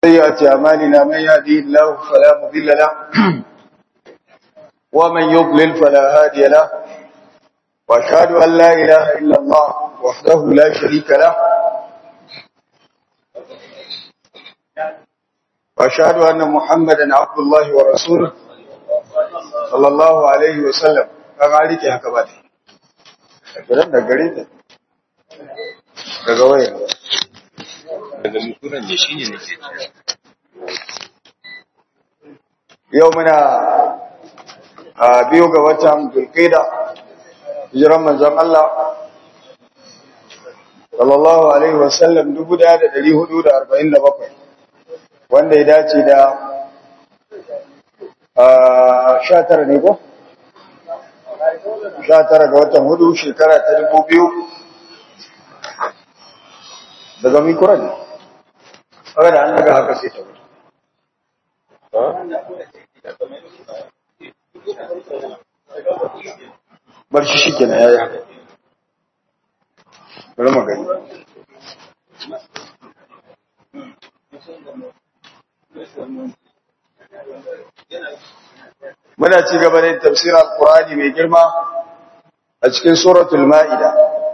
سيئات أعمالنا من يهدي الله فلا مضل له ومن يضلل فلا هادي له وأشهد أن لا إله إلا الله وحده لا شريك له وأشهد أن محمدا عبد الله ورسوله صلى الله عليه وسلم كما عليك يا كباتي kiran da gare ta daga waya daga mutunan ne shine nake yau muna a biyu ga watan dulkaida hijiran manzon Allah sallallahu alaihi wasallam 1447 wanda ya dace da a 19 ne ko 19 ga watan hudu shekara ta 2000 daga mikuran ne haka da an daga haka sai ta wuce bar shi shike na yaya bari magani muna ci gaba da tafsirin alkurani mai girma a cikin suratul ma'ida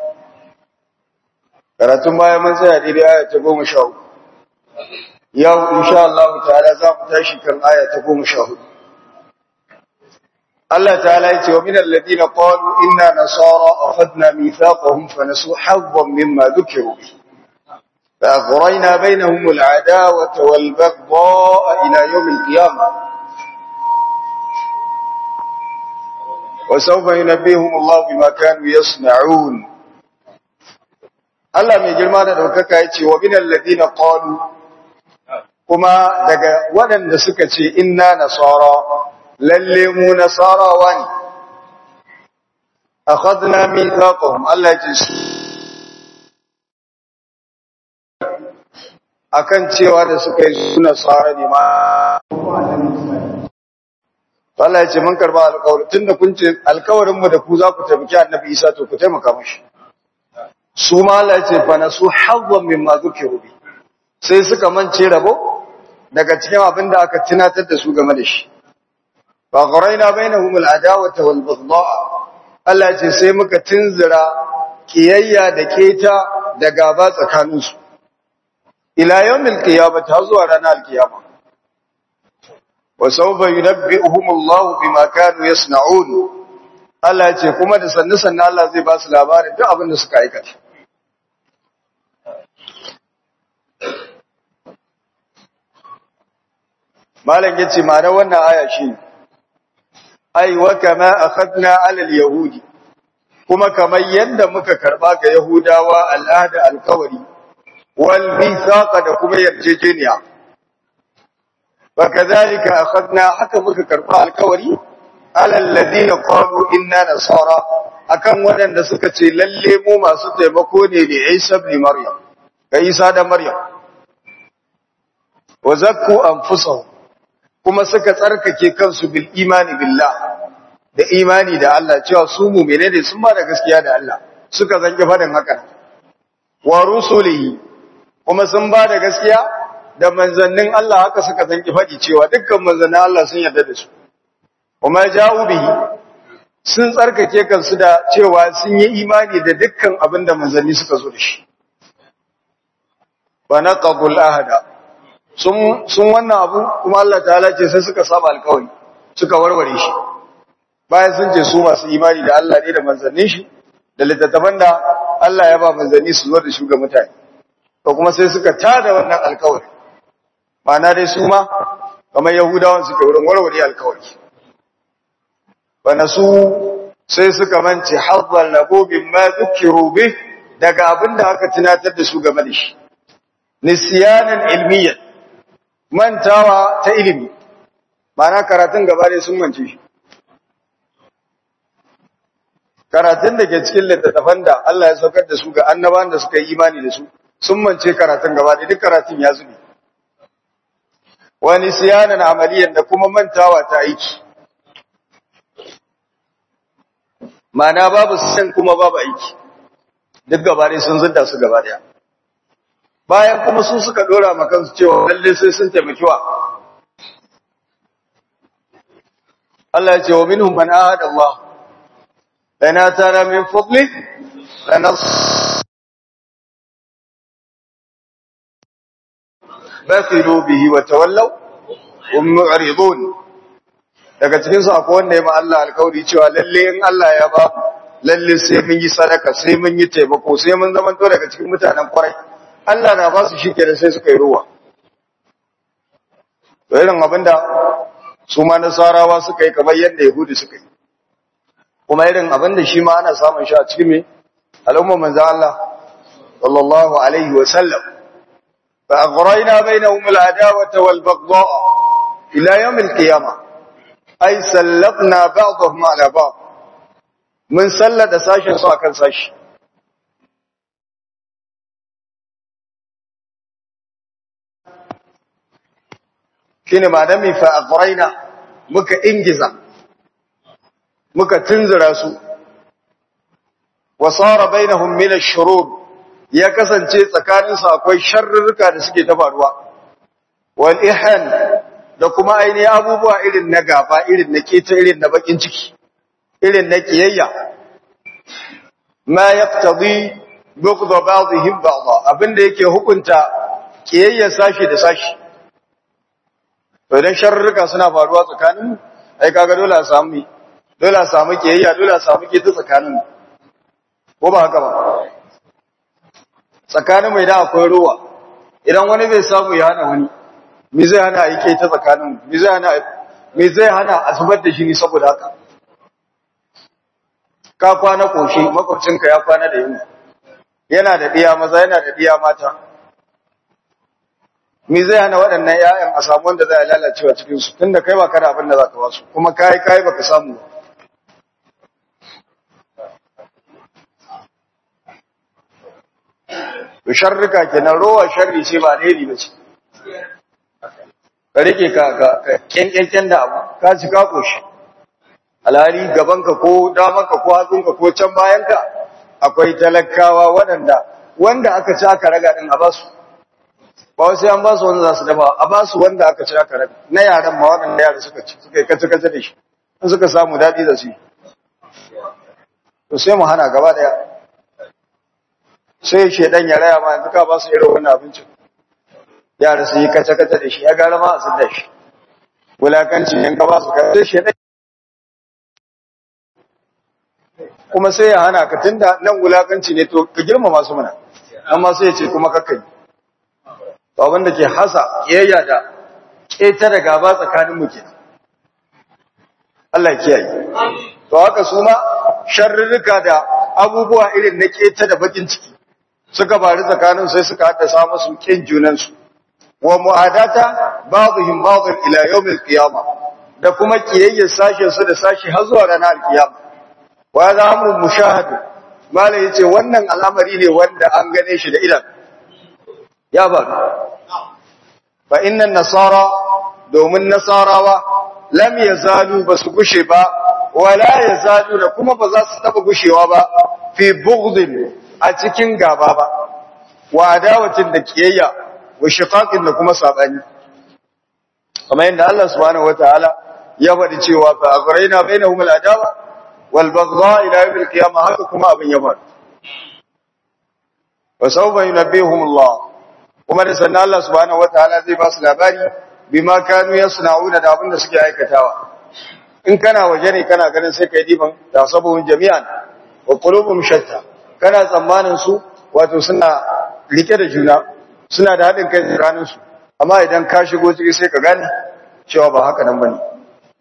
karatun baya mun tsaya daidai aya ta goma sha hudu yau insha Allah ta'ala za mu tashi kan aya ta goma sha hudu Allah ta'ala yace wa minal ladina qalu inna nasara akhadna mithaqahum fa nasu haddan mimma dhukiru bi fa aghrayna bainahum al'adawata wal baghdha'a ila yawm al-qiyamah wa sawfa yunabbihum Allah bima kanu yasna'un Allah mai girma da daukaka yace wa minal ladina qalu kuma daga waɗanda suka ce inna nasara lalle mu nasarawa ne akhadna mithaqahum Allah ya ce akan cewa da suka yi su nasara ne ma Allah ya ce mun karba alƙawari tunda kun ce alƙawarin mu da ku za ku taimaki Annabi Isa to ku taimaka mashi su ma Allah ya ce fa nasu hawwan mimma dhukiru bi sai suka mance rabo daga cikin abin da aka tunatar da su game da shi fa qaraina bainahum al'adawata wal baghdha Allah ce sai muka tunzira kiyayya da keta da gaba tsakanin su ila yawmil qiyamah ta zuwa ranar alkiyama wa sawfa yunabbi'uhum Allah bima kanu yasna'un Allah ce kuma da sannu sannu Allah zai ba su labarin duk abin da suka aikata malam yace ma da wannan aya shi ai wa kama akhadna ala al-yahudi kuma kamar yanda muka karba ga yahudawa al'ada alkawari wal mithaqa da kuma yarjejeniya wa kadhalika akhadna haka muka karba alkawari ala alladhina qalu inna nasara akan wadanda suka ce lalle mu masu taimako ne da Isa ibn Maryam ga Isa da Maryam wa zakku anfusahum kuma suka tsarkake kansu bil imani billah da imani da Allah cewa su mu'mine ne sun ba da gaskiya da Allah suka zanki fadin haka wa rusulihi kuma sun ba da gaskiya da manzannin Allah haka suka zanki fadi cewa dukkan manzannin Allah sun yarda da su kuma ja'u bihi sun tsarkake kansu da cewa sun yi imani da dukkan abin da manzanni suka zo da shi wa naqabul ahada sun wannan abu kuma Allah ta'ala ce sai suka saba alkawari suka warware shi bayan sun ce su masu imani da Allah ne da manzannin shi da littattafan da Allah ya ba manzanni su zo da shi ga mutane to kuma sai suka tada wannan alkawari ma'ana dai su ma kamar yahudawan suke wurin warware alkawari bana su sai suka mance hazzal lahu bimma dhukiru bih daga abinda aka tunatar da su game da shi nisyanan ilmiyan mantawa ta ilimi mana karatun gaba ne sun mance shi karatun da ke cikin littattafan da Allah ya saukar da su ga annaban da suka yi imani da su sun mance karatun gaba da duk karatun ya zube wani siyanan amaliyan da kuma mantawa ta aiki mana babu san kuma babu aiki duk gaba ne sun zunda su gaba daya bayan kuma su suka dora ma kansu cewa lalle sai sun taimaki wa Allah ya ce wa minhum man ahada Allah lana tara min fadli lanas bakhilu bihi wa tawallaw hum mu'ridun daga cikin su akwai wanda ya ma Allah alƙawari cewa lalle in Allah ya ba lalle sai mun yi sadaka sai mun yi taimako sai mun zama to daga cikin mutanen kwarai Allah na ba su shi kenan sai suka yi ruwa to irin abinda su ma nasarawa suka yi kamar yadda yahudi suka yi kuma irin abinda shi ma ana samun shi a cikin me al'ummar manzo Allah sallallahu alaihi wa sallam fa aghrayna bainahum al-adawata wal baghdha ila yawm al-qiyamah ay sallatna ba'dahum ala ba'd mun sallada sashin su akan sashi shine ma dan mi fa aqraina muka ingiza muka tunzura su wa sara bainahum min ash-shurur ya kasance tsakanin su akwai sharrurruka da suke ta faruwa wal ihan da kuma aini abubuwa irin na gaba irin na keta irin na bakin ciki irin na kiyayya ma yaqtadi bughd ba'dihim ba'dha abinda yake hukunta kiyayya sashi da sashi to idan sharruka suna faruwa tsakanin ai kaga dole a samu dole a samu kiyayya dole a samu kita tsakanin ko ba haka ba tsakanin mai da akwai ruwa idan wani bai samu ya hana wani me zai hana a yi ke ta tsakanin me zai hana me zai hana a zubar da shi ne saboda haka ka kwana koshi makwabcinka ya kwana da yunwa yana da ɗiya maza yana da ɗiya mata me zai hana waɗannan ƴaƴan a samu wanda zai lalacewa cikin su tunda kai ba ka da abin da zaka wasu kuma kai kai baka samu ba to sharrika kenan rowa sharri ce ba alheri ba ce ka rike ka ka kyankyankyan da abu ka ci ka koshi alhali gabanka ko damanka ko hatsunka ko can bayanka akwai talakawa waɗanda wanda aka ci aka raga din a basu ba wasu an basu wanda za su dafa a basu wanda aka ci aka raga na yaran ma waɗanda yara suka ci suka yi kace-kace da shi in suka samu daɗi da su to sai mu hana gaba ɗaya sai shedan ya raya ma yanzu ka ba su irin wannan abincin yara su yi kace-kace da shi ya gara ma a sun da shi wulakanci in ka ba su kace shedan kuma sai ya hana ka tunda nan wulakanci ne to ka girmama su mana amma sai ya ce kuma kakkai to abin da ke hasa kiyayya da ƙetare gaba tsakanin mu ke Allah ya kiyaye to haka su ma sharrurruka da abubuwa irin na keta da bakin ciki suka bari tsakanin sai suka haddasa musu kin junansu wa mu'adata ba'dihim ba'dhin ila yawmil qiyamah da kuma kiyayyar sashen su da sashi har zuwa ranar kiyama wa hadha amrun mushahad malai yace wannan al'amari ne wanda an gane shi da idan ya faru fa innan nasara domin nasarawa lam yazalu basu gushe ba wala yazalu da kuma ba za su taba gushewa ba fi bughdin a cikin gaba ba wa adawatin da kiyayya wa shiqaqin da kuma sabani kamar yadda Allah subhanahu wataala ya faɗi cewa fa aghraina bainahum al-adawa wal baghdha ila yawm al-qiyamah haka kuma abin ya faru wa sawfa yunabbihum Allah kuma da sannan Allah subhanahu wataala zai ba su labari bima kanu yasna'una da abin da suke aikatawa in kana waje ne kana ganin sai kai diban da sabuhun jami'an wa qulubum shatta kana tsammanin su wato suna rike da juna suna da haɗin kai tsakanin su amma idan ka shigo ciki sai ka gane cewa ba haka nan bane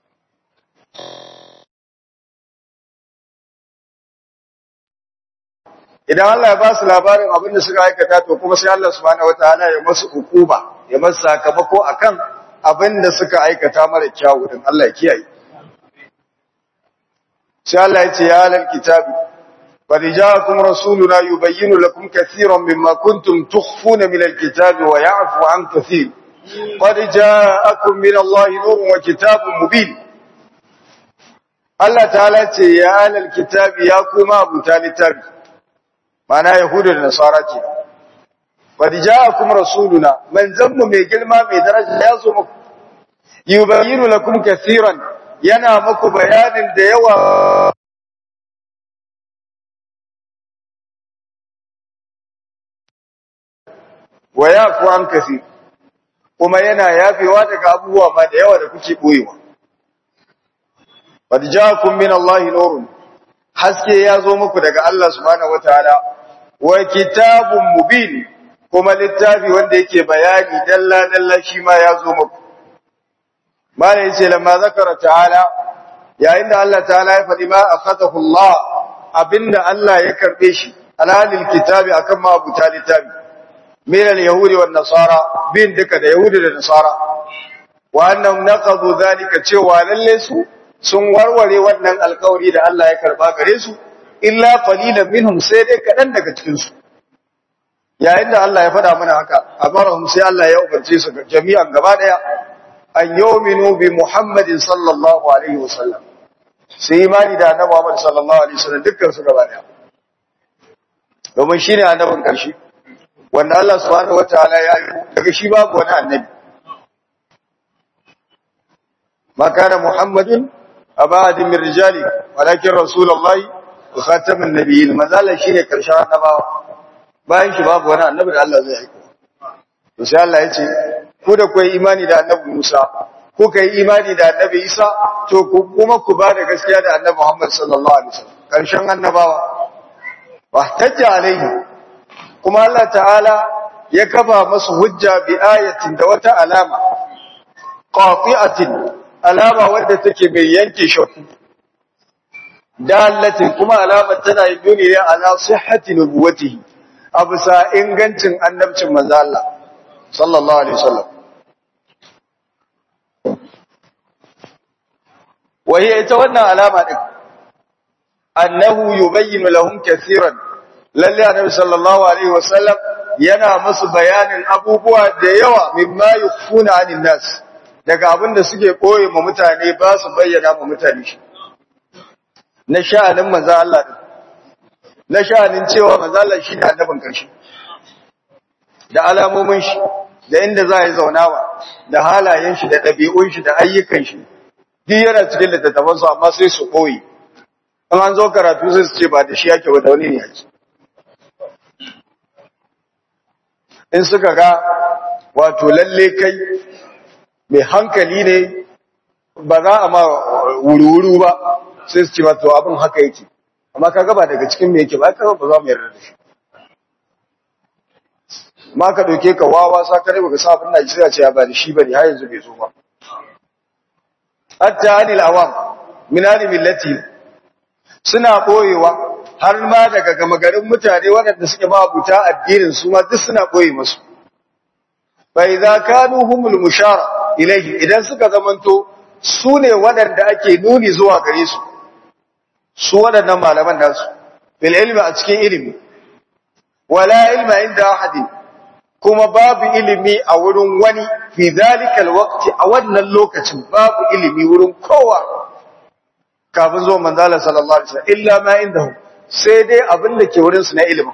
idan Allah ya ba su labarin abin da suka aikata to kuma sai Allah subhanahu wataala ya masu hukuba ya masu sakamako akan abin da suka aikata mara kyawu din Allah ya kiyaye sai Allah ya ce ya alal kitabi qad ja'akum rasuluna yubayyinu lakum katiran mimma kuntum tukhfuna min alkitabi wa ya'fu an kathir qad ja'akum min Allah nurun wa kitabun mubin Allah ta'ala ce ya alal kitabi ya kuma abu littafi mana yahudu da nasara ke qad ja'akum rasuluna manzanmu mai girma mai daraja ya zo muku yubayyinu lakum kaseeran yana muku bayanin da yawa wa yafu an kaseer kuma yana yafewa daga abubuwa ma da yawa da kuke boyewa qad ja'akum min Allahi nurun haske ya zo muku daga Allah subhanahu wataala wa kitabun mubin kuma littafi wanda yake bayani dalla dalla shi ma ya zo muku mala yace lamma zakara ta'ala yayin da Allah ta'ala ya faɗi ma akhadahu Allah abinda Allah ya karbe shi alalil kitabi akan ma abu littafi min al-yahudi wan nasara bin duka da yahudi da nasara wa annahum naqadu dhalika cewa lalle su sun warware wannan alkawari da Allah ya karba gare su illa qalilan minhum sai dai kadan daga cikin su yayin da Allah ya faɗa mana haka amarahum sai Allah ya umarce su jami'an gaba daya an yu'minu bi Muhammadin sallallahu alaihi wasallam sai imani da annabi Muhammad sallallahu alaihi wasallam dukkan su gaba daya domin shine annabin karshe wanda Allah subhanahu wataala ya yi daga shi babu wani annabi ma kana Muhammadun abadi min rijali walakin rasulullahi wa khatamun nabiyyin mazala shine karshen annabawa bayan shi babu wani annabi da Allah zai aika to sai Allah ya ce ku da ku imani da annabi Musa ku kai imani da annabi Isa to ku kuma ku ba da gaskiya da annabi Muhammad sallallahu alaihi wasallam karshen annabawa wahtajja alaihi kuma Allah ta'ala ya kafa masu hujja bi ayatin da wata alama qati'atin alama wadda take mai yanke shakku dalatin kuma alamar tana yin nuni ne ala sihhati nubuwatihi abusa ingancin annabcin manzo Allah sallallahu alaihi wasallam waye ita wannan alama din annahu yubayyinu lahum kaseeran lalle annabi sallallahu alaihi wasallam yana musu bayanin abubuwa da yawa mimma yukhfuna anin nas daga abin da suke koyi ma mutane ba su bayyana ma mutane shi na sha'anin manzo Allah din na sha'anin cewa manzo Allah shi ne annabin karshe da alamomin shi da inda za yi zaunawa da halayen shi da ɗabi'un shi da ayyukan shi duk yana cikin littattafan su amma sai su koyi in an zo karatu sai su ce ba da shi yake ba da wani ne yake in suka ga wato lalle kai mai hankali ne ba za a ma wuri-wuri ba sai su ce ba to abin haka yake amma ka gaba daga cikin me yake ba ka ba za mu yarda da shi ma ka dauke ka wawa sa ka baka sa abin da sai ya ce ya ba da shi bane har yanzu bai zo ba hatta anil awam min ali millati suna boyewa har ma daga gama garin mutane waɗanda suke ma abuta addinin su ma duk suna boye musu fa idza kanu humul mushara ilayhi idan suka zamanto su ne waɗanda ake nuni zuwa gare su su waɗannan malaman nasu bil ilmi a cikin ilimi wala ilma inda ahadin kuma babu ilimi a wurin wani fi zalikal waqti a wannan lokacin babu ilimi wurin kowa kafin zuwa manzala sallallahu alaihi wasallam illa ma indahu sai dai abin da ke wurin su na ilimi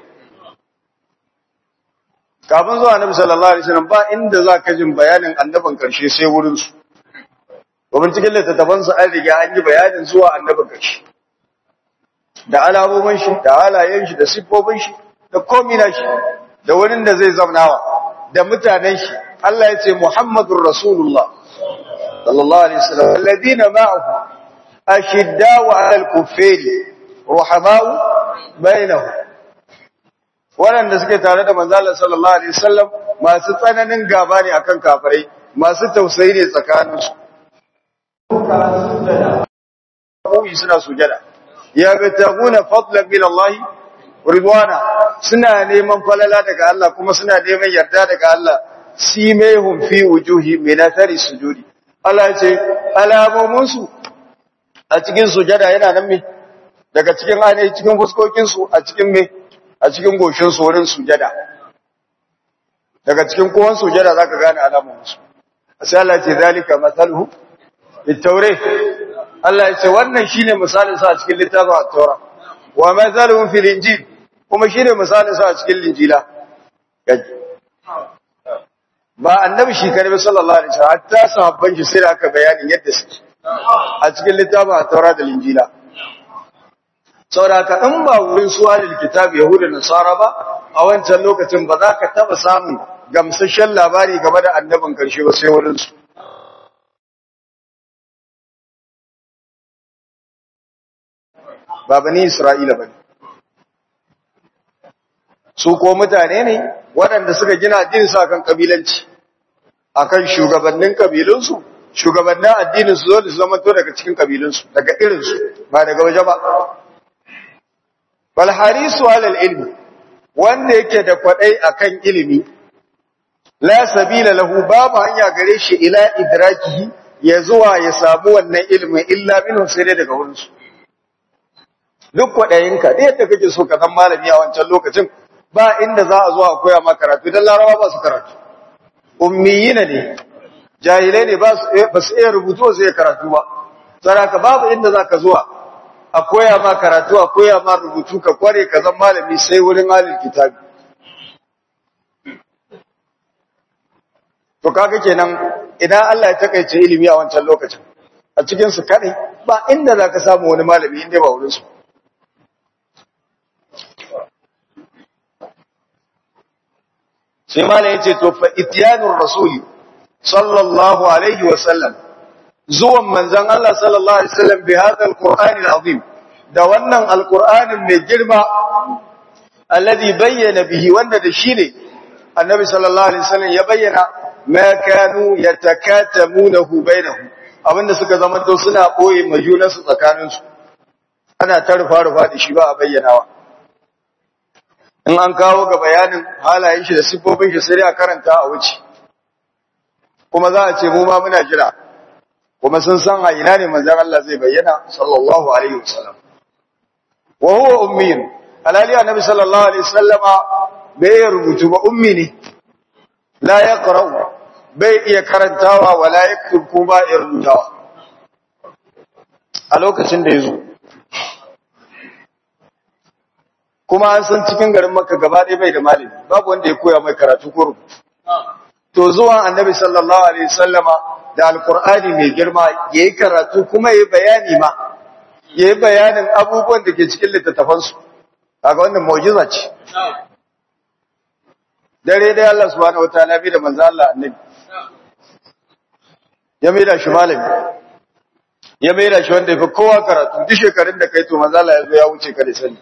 kafin zuwa annabi sallallahu alaihi wasallam ba inda za ka jin bayanin annabin karshe sai wurin su domin cikin littattafan su an riga an yi bayanin zuwa annabin karshe da alamomin shi da halayen shi da siffofin shi da komina shi da wurin da zai zamnawa da mutanen shi Allah ya ce Muhammadur Rasulullah sallallahu alaihi wasallam alladina ma'ahu ashiddau 'alal kuffari ruhamau bainahum waɗanda suke tare da manzo Allah sallallahu alaihi wasallam masu tsananin gaba ne akan kafirai masu tausayi ne tsakaninsu suna sujada yabtaguna fadlan min Allah ridwana suna neman falala daga Allah kuma suna neman yarda daga Allah simehum fi wujuhi min athari sujudi Allah ya ce alamomin su a cikin sujada yana nan me daga cikin ainihi cikin fuskokin su a cikin me a cikin goshin su wurin sujada daga cikin kowan sujada zaka gane alamomin su sai Allah ya ce zalika mathaluhu bitawrih Allah ya ce wannan shine misalin sa a cikin littafin at-Taura wa mathaluhum fil injil kuma shine misalin sa a cikin linjila ba annabi shi kare sallallahu alaihi wasallam hatta sahabban shi sai da aka bayanin yadda suke a cikin littafin Taurat da Injila saboda ka in ba wurin suwalil kitab yahuda nasara ba a wancan lokacin ba za ka taba samun gamsasshen labari game da annabin karshe ba sai wurin su ba bani Isra'ila bane su ko mutane ne waɗanda suka gina addinin su akan kabilanci akan shugabannin kabilunsu shugabannin addinin su zo da zama to daga cikin kabilunsu daga irinsu ba daga waje ba bal harisu alal ilmi wanda yake da kwadai akan ilimi la sabila lahu babu hanya gare shi ila idrakihi ya zuwa ya samu wannan ilimin illa minhu sai dai daga wurinsu duk kwaɗayinka da yadda kake so ka zan malami a wancan lokacin ba inda za a zo a koya ma karatu don larawa ba su karatu ummiyina ne jahilai ne ba su iya rubutu su iya karatu ba saraka babu inda za ka zuwa a koya ma karatu a koya ma rubutu ka kware ka zan malami sai wurin halin kitabi to kaga kenan idan Allah ya takaice ilimi a wancan lokacin a cikin su kadai ba inda za ka samu wani malami inda ba wurin su sai mala yace to fa ityanur rasuli sallallahu alaihi wa sallam zuwan manzon Allah sallallahu alaihi wasallam bi hadha alqur'ani alazim da wannan alqur'anin mai girma alladhi bayyana bihi wanda da shi ne annabi sallallahu alaihi wasallam ya bayyana ma kanu yatakatamunahu bainahum abinda suka zama to suna boye majunansu tsakaninsu ana tarfa rufa da shi ba a bayyanawa in an kawo ga bayanin halayen shi da siffofin shi sai a karanta a wuce kuma za a ce mu ma muna jira kuma sun san a ina ne manzon Allah zai bayyana sallallahu alaihi wasallam wa huwa ummiyin alali annabi sallallahu alaihi wasallama bai rubutu ba ummi ne la yaqra'u bai iya karantawa wala yaktub ko ba iya rubutawa a lokacin da yazo kuma an san cikin garin Makka gaba ɗaya bai da malami babu wanda ya koya mai karatu ko rubutu to zuwan annabi sallallahu alaihi wasallama da alqur'ani mai girma yayi karatu kuma yayi bayani ma yayi bayanin abubuwan da ke cikin littattafan su kaga wannan mu'jiza ce dare dai Allah subhanahu wataala bi da manzo Allah annabi ya mai da shi malami ya mai da shi wanda ya fi kowa karatu duk shekarun da kai to manzo Allah ya zo ya wuce ka da sani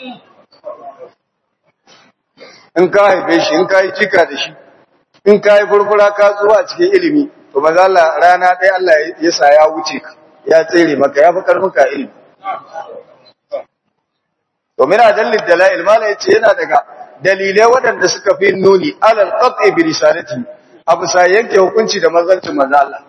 in ka haife shi in ka yi cika da shi in ka yi furfura ka zuwa cikin ilimi to maza Allah rana ɗaya Allah ya sa ya wuce ka ya tsere maka ya fi karfin ka ilimi to mina dalil dalail mala yace yana daga dalilai waɗanda suka fi nuni alal qat'i bi risalati abu sa yanke hukunci da manzancin maza Allah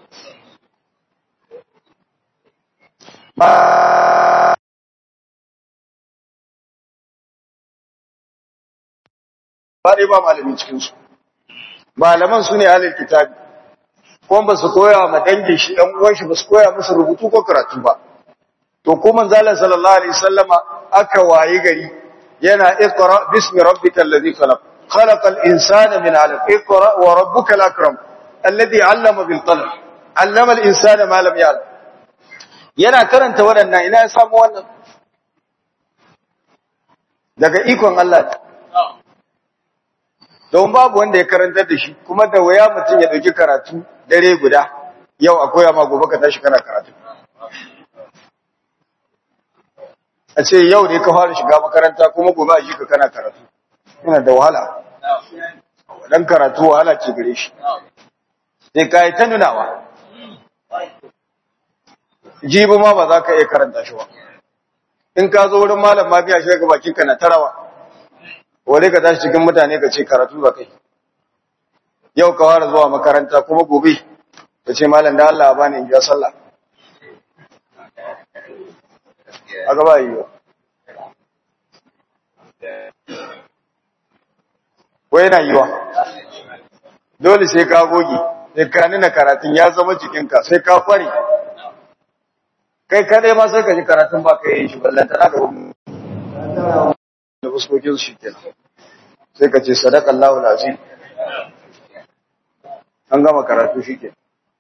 ba dai ba malamin cikinsu malaman su ne halin kitabi kuma ba su koya ma dangin shi ɗan uwan shi ba su koya musu rubutu ko karatu ba to ko manzalan sallallahu alaihi wasallama aka wayi gari yana iqra bismi rabbikal ladhi khalaq khalaqal insana min 'alaq iqra wa rabbukal akram alladhi 'allama bil qalam 'allama al insana ma lam ya'lam yana karanta waɗannan ina ya samu wannan daga ikon Allah don babu wanda ya karantar da shi kuma da waya mutum ya dauki karatu dare guda yau a koya ma gobe ka tashi kana karatu a ce yau ne ka fara shiga makaranta kuma gobe a shi ka kana karatu yana da wahala dan karatu wahala ce gare shi sai ka yi ta nunawa jibi ma ba za ka iya karanta shi ba in ka zo wurin malam ma biya shi ga bakin ka na tarawa wale ka tashi cikin mutane ka ce karatu ba kai yau ka fara zuwa makaranta kuma gobe ka ce malam da Allah bani in biya sallah a gaba yi ba wai yana yiwa dole sai ka goge sai ka nuna karatun ya zama cikinka sai ka kware kai kadai ma sai ka ji karatun ba ka yi shi ballanta na da wani da fuskokin shi kenan sai ka ce sadaka Allahu lazim an gama karatu shike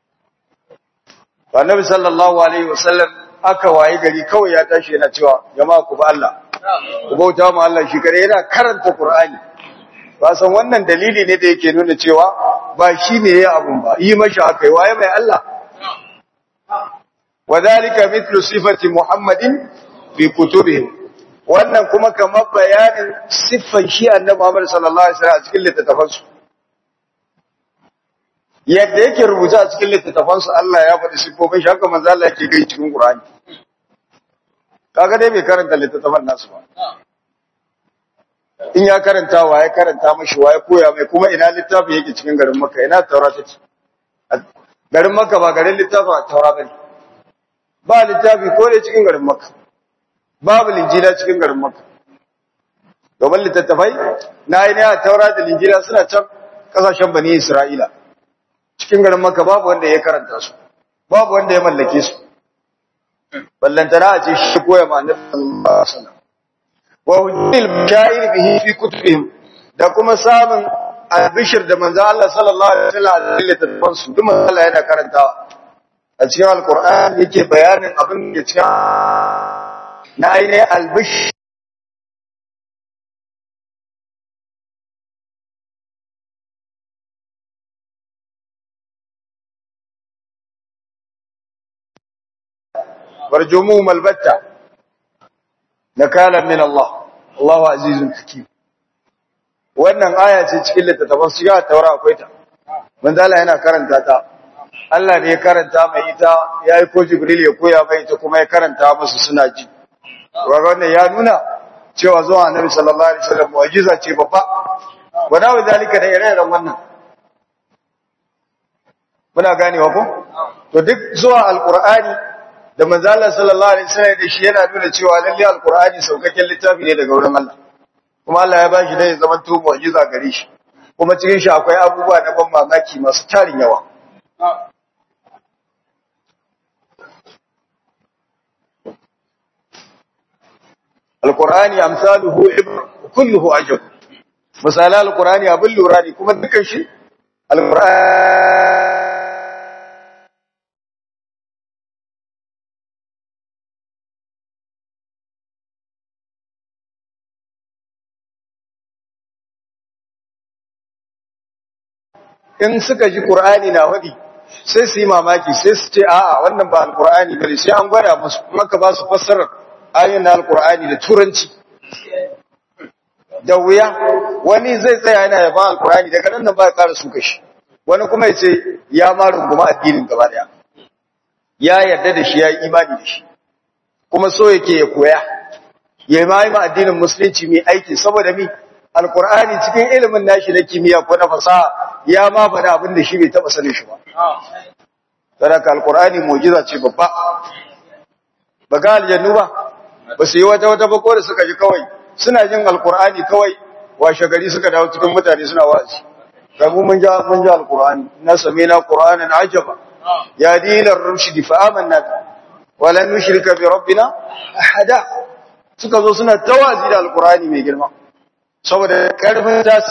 annabi sallallahu alaihi wasallam aka waye gari kawai ya tashi yana cewa jama'a ku ba Allah ku bauta ma Allah shi kare yana karanta Qur'ani ba san wannan dalili ne da yake nuna cewa ba shi ne ya abun ba yi mashi akai waye mai Allah wadhalika mithlu sifati muhammadin fi kutubihim wannan kuma kamar bayanin siffan shi annabi Muhammad sallallahu alaihi wasallam a cikin littattafansu yadda yake rubuta a cikin littattafansu Allah ya faɗi siffofin shi haka manzo Allah yake gai cikin Qur'ani kaga dai bai karanta littattafan nasu ba in ya karanta wa ya karanta mashi wa ya koya mai kuma ina littafin yake cikin garin Makka ina Taura take garin Makka ba garin littafin Taura bane ba littafi ko da cikin garin Makka babu linjila cikin garin Makka domin littattafai na yi ne a Taura da linjila suna can kasashen Bani Isra'ila cikin garin Makka babu wanda ya karanta su babu wanda ya mallake su ballantana a ce shi koya ma annabi sallallahu alaihi wasallam wa hujjil mashair bihi fi kutubihim da kuma samun albishir da manzo Allah sallallahu alaihi wasallam a cikin littattafan su duk manzo Allah yana karantawa a cikin alqur'ani yake bayanin abin da cikin na ainihin albishir warjumuhum albatta nakala min Allah Allahu azizun hakim wannan aya ce cikin littattafan su ya taura akwai ta manzo Allah yana karanta ta Allah ne ya karanta mai ita yayi ko Jibril ya koya mai ita kuma ya karanta musu suna ji wannan ya nuna cewa zuwa Annabi sallallahu alaihi wasallam mu'jiza ce babba wada wa zalika da ire-iren wannan muna ganewa ko to duk zuwa alqur'ani da manzala sallallahu alaihi wasallam da shi yana nuna cewa lalle alqur'ani saukakken littafi ne daga wurin Allah kuma Allah ya bashi da ya zama to mu'jiza gare shi kuma cikin shi akwai abubuwa na ban mamaki masu tarin yawa alqur'ani amsaluhu ibr kulluhu ajab misalan alqur'ani abin lura ne kuma dukan shi alqur'ani in suka ji Qur'ani na wadi sai su yi mamaki sai su ce a'a wannan ba alqur'ani bane sai an gwada musu maka ba su fassara ayoyin alqur'ani da turanci da wuya wani zai tsaya yana yaban alqur'ani daga nan nan ba ya ƙara suka shi wani kuma ya ce ya ma runguma addinin gaba daya ya yarda da shi ya yi imani da shi kuma so yake ya koya ya ma yi ma addinin musulunci mai aiki saboda mi alqur'ani cikin ilimin nashi na kimiyya ko na fasaha ya ma faɗa abin da shi bai taɓa sanin shi ba. Sadaka Alƙur'ani mujiza ce babba. Ba ga aljannu ba, ba su yi wata wata ba ko da suka ji kawai, suna jin Alƙur'ani kawai washe gari suka dawo cikin mutane suna wa'azi. Kamu mun ja mun ja Alƙur'ani, na same na Qur'anan ajaba. Ya dinar rushdi fa amanna wa lan nushrika bi rabbina ahada. Suka zo suna tawazi da Alƙur'ani mai girma. Saboda karfin ta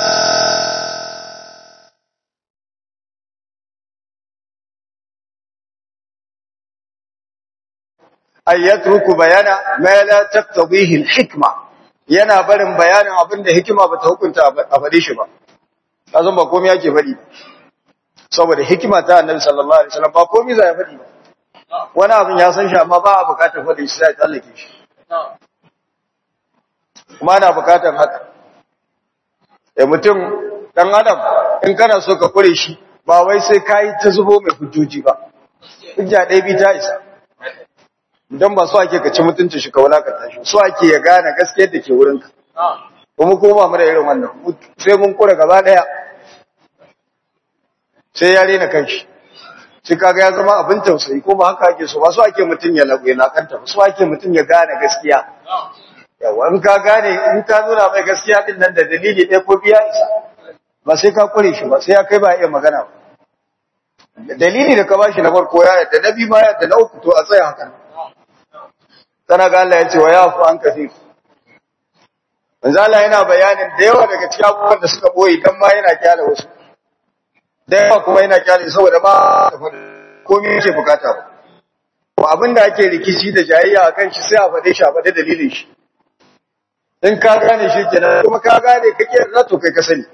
ay yatruku bayana ma la taqtadihi al-hikma yana barin bayanin abin da hikima bata hukunta a faɗi shi ba azan ba komai yake faɗi saboda hikima ta annabi sallallahu alaihi wasallam ba komai zai faɗi ba wani abin ya san shi amma ba a bukatar faɗi shi sai tsallake shi kuma ana bukatar haka da mutum dan adam in kana so ka kure shi ba wai sai kai ta zubo mai hujjoji ba hujja ɗaya bi ta isa don ba so ake ka ci mutunci shi ka wulakanta shi so ake ya gane gaskiyar da ke wurinka kuma kuma mu da irin wannan sai mun kura gaba daya sai ya rena kanshi shi kaga ya zama abin tausayi ko ba haka ake so ba so ake mutun ya lagu na kanta ba so ake mutun ya gane gaskiya yawa in ka gane in ka nuna mai gaskiya din nan da dalili ɗaya ko biya isa ba sai ka kure shi ba sai ya kai ba iya magana ba dalili da ka bashi na farko ya yadda na biyu ma yadda na uku to a tsaya haka sana ga Allah ya ce wa yafu an kafir manzo Allah yana bayanin da yawa daga cikin abubuwan da suka boye dan ma yana kyale wasu da yawa kuma yana kyale saboda ba komai yake bukata ba to abin da ake rikici da jayayya akan shi sai a faɗe shi a faɗe dalilin shi in ka gane shi kenan kuma ka gane kake na to kai ka sani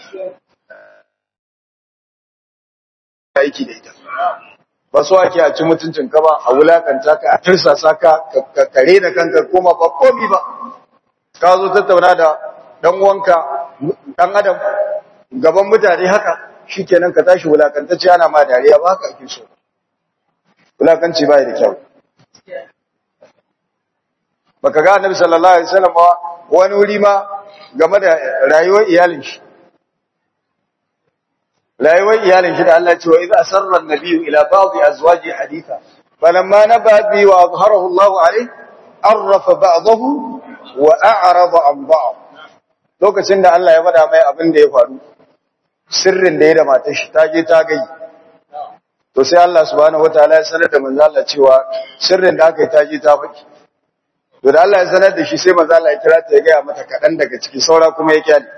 aiki da ita ba so ake a ci mutuncin ka ba a wulakanta ka a tirsasa ka ka kare da kanka koma ba komi ba ka zo tattauna da dan uwanka dan adam gaban mutane haka shikenan ka tashi wulakantacce ana ma dariya ba haka ake so wulakanci bai da kyau baka ga annabi sallallahu alaihi wasallam wani wuri ma game da rayuwar iyalin shi rayuwar iyalin shi da Allah ce wa idza asarra an-nabiyyu ila ba'dhi azwaji haditha falamma naba bi wa azharahu Allah alayhi arrafa ba'dahu wa a'rada an ba'd lokacin da Allah ya faɗa mai abin da ya faru sirrin da ya da matar shi ta je ta gai to sai Allah subhanahu wataala ya sanar da manzo Allah cewa sirrin da aka yi ta je ta faɗi to da Allah ya sanar da shi sai manzo Allah ya kira ta ya ga mata kadan daga ciki saura kuma ya kyale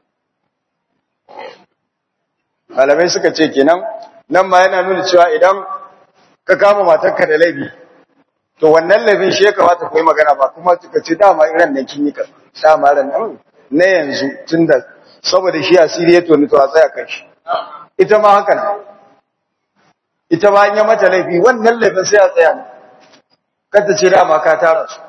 malamai suka ce kenan nan ma yana nuna cewa idan ka kama matarka da laifi to wannan laifin shi ya kamata ku yi magana ba kuma suka ce dama iran nan kin yi ka dama ran nan na yanzu tunda saboda shi asiri ya toni to a tsaya kan shi ita ma haka ne ita ma an yi mata laifi wannan laifin sai a tsaya kada ce dama ka tara su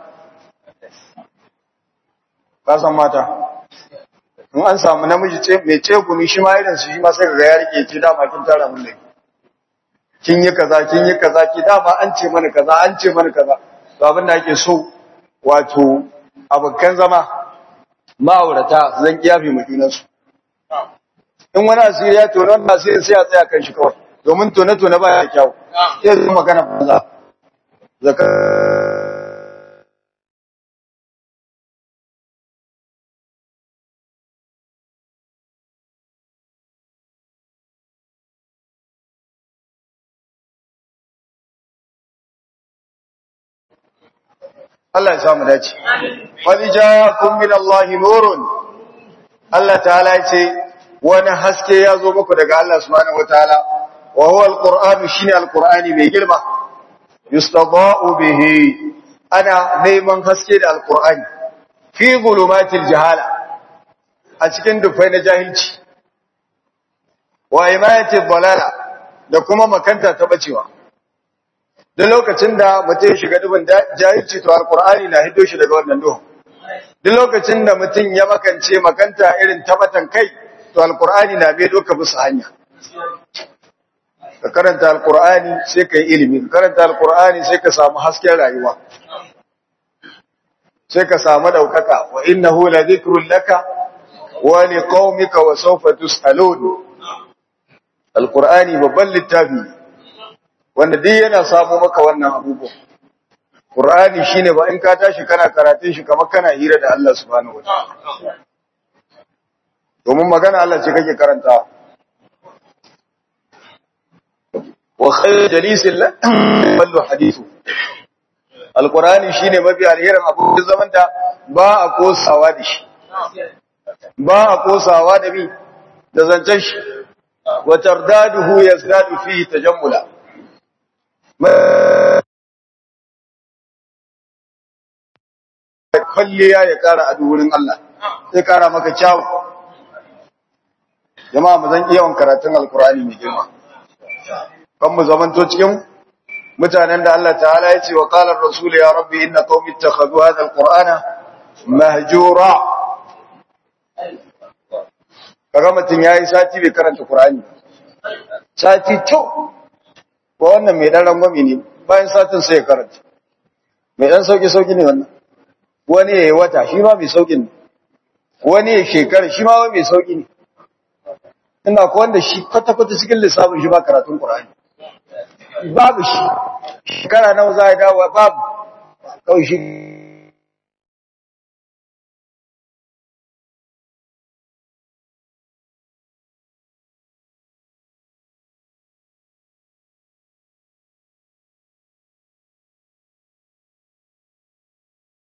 ka san mata in an samu namiji ce mai ce gumi shi ma irin su shi ma sai ga ya rike ce dama kin tara mun laifi kin yi kaza kin yi kaza ki dama an ce mana kaza an ce mana kaza to abin da ake so wato abokan zama ma'aurata zan kiyafi mu junan su in wani asiri ya tono wannan asirin sai a tsaya kan shi kawai domin tone tone ba ya kyau sai zai magana banza zaka Allah ya samu dace. Qad ja'akum min Allahi nurun. Allah ta'ala ya ce wani haske ya zo muku daga Allah subhanahu wataala wa huwa al-Qur'an shine al-Qur'ani mai girma. Yustada'u bihi ana neman haske da al-Qur'ani fi zulumatil jahala a cikin dufai na jahilci wa imayatil dalala da kuma makanta ta bacewa. da lokacin da mutum ya shiga dubin jahilci to alqur'ani na hiddo shi daga wannan duhu duk lokacin da mutum ya makance makanta irin tabatan kai to alqur'ani na bai doka musu hanya ka karanta alqur'ani sai ka yi ilimi ka karanta alqur'ani sai ka samu hasken rayuwa sai ka samu daukaka wa innahu la dhikrun laka wa liqaumika wa sawfa tusalun alqur'ani babban littafi wanda duk yana samu maka wannan abubuwan Qur'ani shine ba in ka tashi kana karatun shi kamar kana hira da Allah subhanahu wataala domin magana Allah ce kake karanta wa khayr jalisil wallu hadithu alqur'ani shine mafi alherin abu da zaman da ba a kosawa da shi ba a kosawa da bi da zancen shi wa tardaduhu yazdadu fihi tajammula kwalliya ya kara a wurin Allah sai kara maka kyawu jama'a mu zan iya karatun alkur'ani mai girma kan mu zamanto cikin mutanen da Allah ta'ala ya ce wa qala ar-rasul ya rabbi inna qaumi ittakhadhu hadha al-qur'ana mahjura kaga mutun yayi sati bai karanta qur'ani sati to ko wannan mai dan rangwami ne bayan satin sai ya karanta mai dan sauki sauki ne wannan wani ya yi wata shi ma mai sauki ne wani ya shekara shi ma mai sauki ne ina ko wanda shi kwata-kwata cikin lissafin shi ba karatun Qur'ani babu shi shekara nawa za a dawo babu kawai shi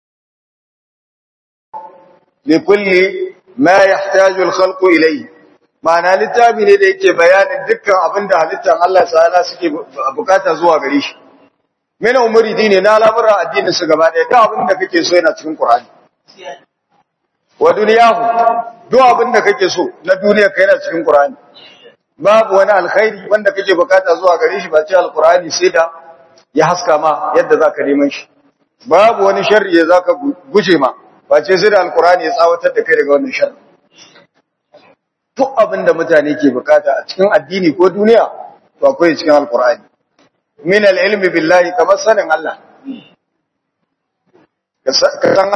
لكل ما يحتاج الخلق إليه ma'ana littafi ne da yake bayanin dukkan abin da halittar Allah ta'ala suke bukata zuwa gare shi mina umuri dine na lamura addinin su gaba ɗaya duk abin da kake so yana cikin Qur'ani wa duniyahu duk abin da kake so na duniya kai yana cikin Qur'ani babu wani alkhairi wanda kake bukata zuwa gare shi ba ce alqur'ani sai da ya haska ma yadda zaka neman shi babu wani sharri da zaka guje ma ba ce sai da alqur'ani ya tsawatar da kai daga wannan sharri duk abin da mutane ke bukata a cikin addini ko duniya to akwai cikin alqur'ani min al-ilmi billahi kamar sanin Allah ka san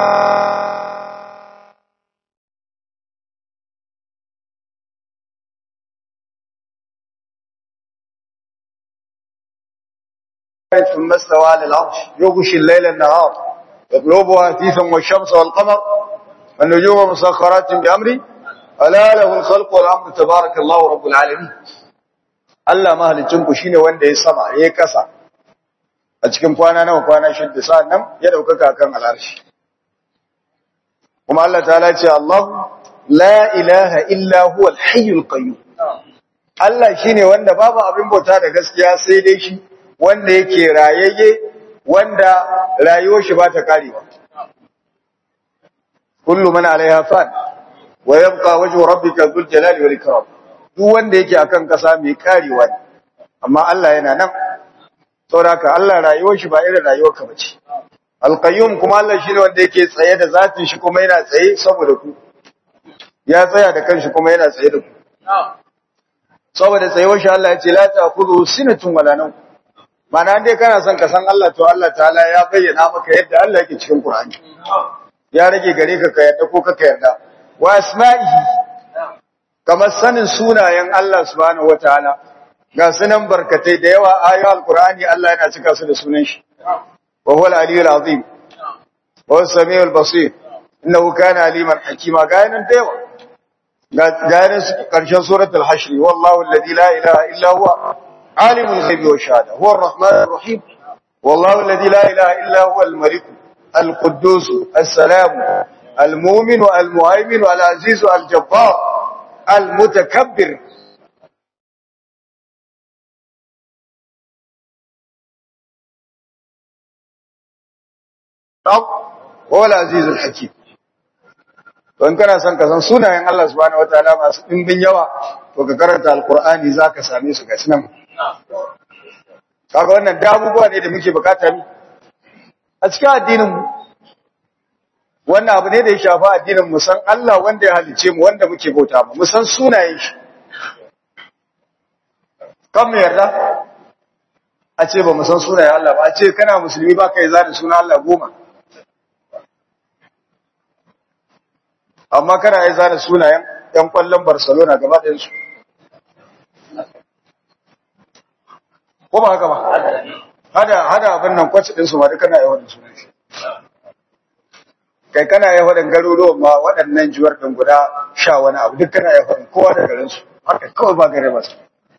ثم استوى على العرش يغشي الليل النهار يطلبها حثيثا والشمس والقمر والنجوم مسخرات بأمري ألا له الخلق والأمر تبارك الله رب العالمين Allah mahalicinku shine wanda ya sama ya kasa a cikin kwana nawa kwana shidda sa'an nan ya daukaka kan al'arshi kuma Allah ta'ala ce Allah la ilaha illa huwa al-hayyul qayyum Allah shine wanda babu abin bauta da gaskiya sai dai shi wanda yake rayayye wanda rayuwar shi ba ta karewa kullu man alaiha fan wa yabqa wajhu rabbika dhul jalali wal ikram duk wanda yake akan kasa mai karewa ne amma Allah yana nan saboda Allah rayuwar shi ba irin rayuwar ka bace alqayyum kuma Allah shine wanda yake tsaye da zatin shi kuma yana tsaye saboda ku ya tsaya da kanshi kuma yana tsaye da ku saboda tsayuwar shi Allah ya ce la ta'khudhu sinatun wala nawm Mana dai kana son ka san Allah to Allah ta'ala ya bayyana maka yadda Allah yake cikin Qur'ani. Ya rage gare ka ka yarda ko ka yarda. Wa asma'ihi kamar sanin sunayen Allah subhanahu wataala ga sunan barkatai da yawa ayoyin Qur'ani Allah yana cika su da sunan shi. Wa huwa al-aliyyul azim. Wa huwa as-sami'ul basir. Innahu kana aliman hakima ga yanan da yawa. Ga yanan karshen suratul hashr wallahu alladhi la ilaha illa huwa عالم الغيب والشهادة هو الرحمن الرحيم والله الذي لا إله إلا هو الملك القدوس السلام المؤمن المهيمن العزيز الجبار المتكبر هو العزيز الحكيم don kana son ka san sunayen Allah subhanahu wataala masu dimbin yawa to ka karanta alqur'ani zaka same su gashi nan kaga wannan da abubuwa ne da muke bukata ne a cikin addinin mu wannan abu ne da ya shafa addinin mu san Allah wanda ya halice mu wanda muke bauta mu mu san sunayen shi kan mu yarda a ce ba mu san sunayen Allah ba a ce kana musulmi ba kai zani suna Allah goma amma kana yi zana sunayen ‘yan kwallon Barcelona gaba ɗinsu. Ko ba haka ba? Hada abin nan kwaci ɗinsu ma duk kana yi wadda sunan shi. Kai kana yi wadda garuruwan ma waɗannan jiwar ɗin guda sha wani abu duk kana yi wadda kowa da garinsu. Haka kawai ba gare ba su.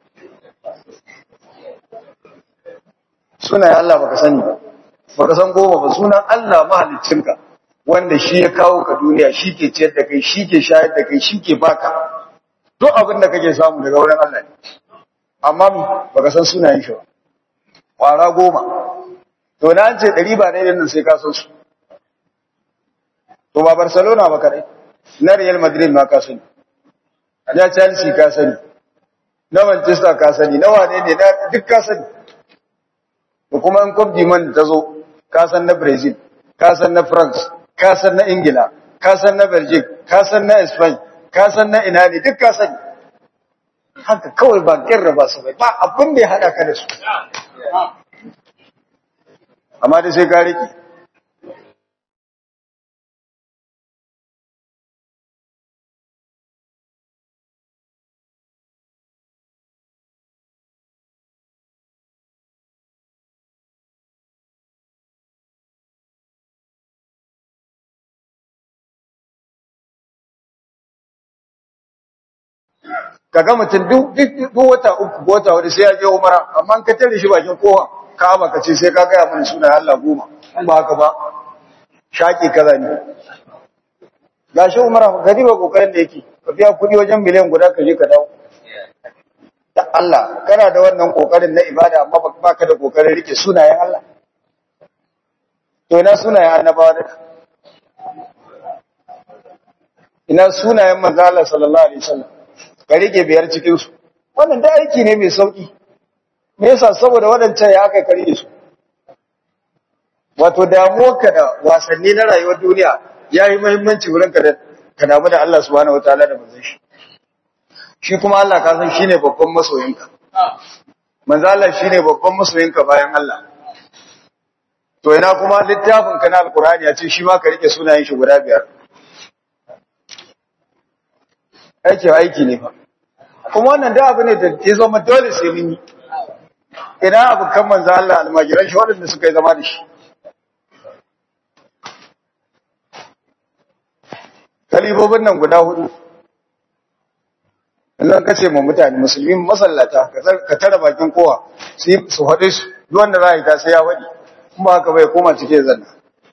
Sunayen Allah baka sani ba, baka san goma ba sunan Allah mahaliccinka. wanda shi ya kawo ka duniya shi ke ciyar da kai shi ke shayar da kai shi ke baka duk abin da kake samu daga wurin Allah ne amma mi baka san sunayen shi ba kwara goma to na an ce ɗari ba ne nan sai ka san su to ba Barcelona ba kadai na Real Madrid ma ka sani na Chelsea ka sani na Manchester ka sani na wane ne na duk ka sani ko kuma in Cup man ta zo ka san na Brazil ka san na France ka san na Ingila, ka san na Belgium, ka san na Spain, ka san na ina ne duk ka sani. Haka kawai ba kirra ba su bai, ba abin da ya haɗa ka da su. Amma da sai ka riƙe. kaga mutum duk duk wata uku ko wata hudu sai ya je umara amma ka tare shi bakin kowa ka'aba ka ce sai ka gaya mana sunan Allah goma in ba haka ba shaki kaza ne gashi umara gari ba kokarin da yake ka biya kuɗi wajen miliyan guda ka je ka dawo da Allah kana da wannan kokarin na ibada amma ba ka da kokarin rike sunayen Allah to ina sunayen annabawa da ina sunayen manzo Allah sallallahu alaihi wasallam ka rike biyar cikin su wannan da aiki ne mai sauki me yasa saboda wadancan ya aka kare su wato damuwarka da wasanni na rayuwar duniya yayi muhimmanci wurin ka da ka damu da Allah subhanahu wataala da manzon shi shi kuma Allah ka san shine babban masoyinka manzo Allah shine babban masoyinka bayan Allah to ina kuma littafin ka na alqur'ani ya ce shi ma ka rike sunayen shi guda biyar aiki aiki ne fa kuma wannan da abu ne da ya zama dole sai mun yi ina abu kan manzo Allah almajiran shi waɗanda suka yi zama da shi kalibobin nan guda hudu idan ka ce ma mutane musulmi masallata ka tara bakin kowa su faɗe su duk wanda za a yi ta sai ya faɗi kuma haka bai koma cike zanna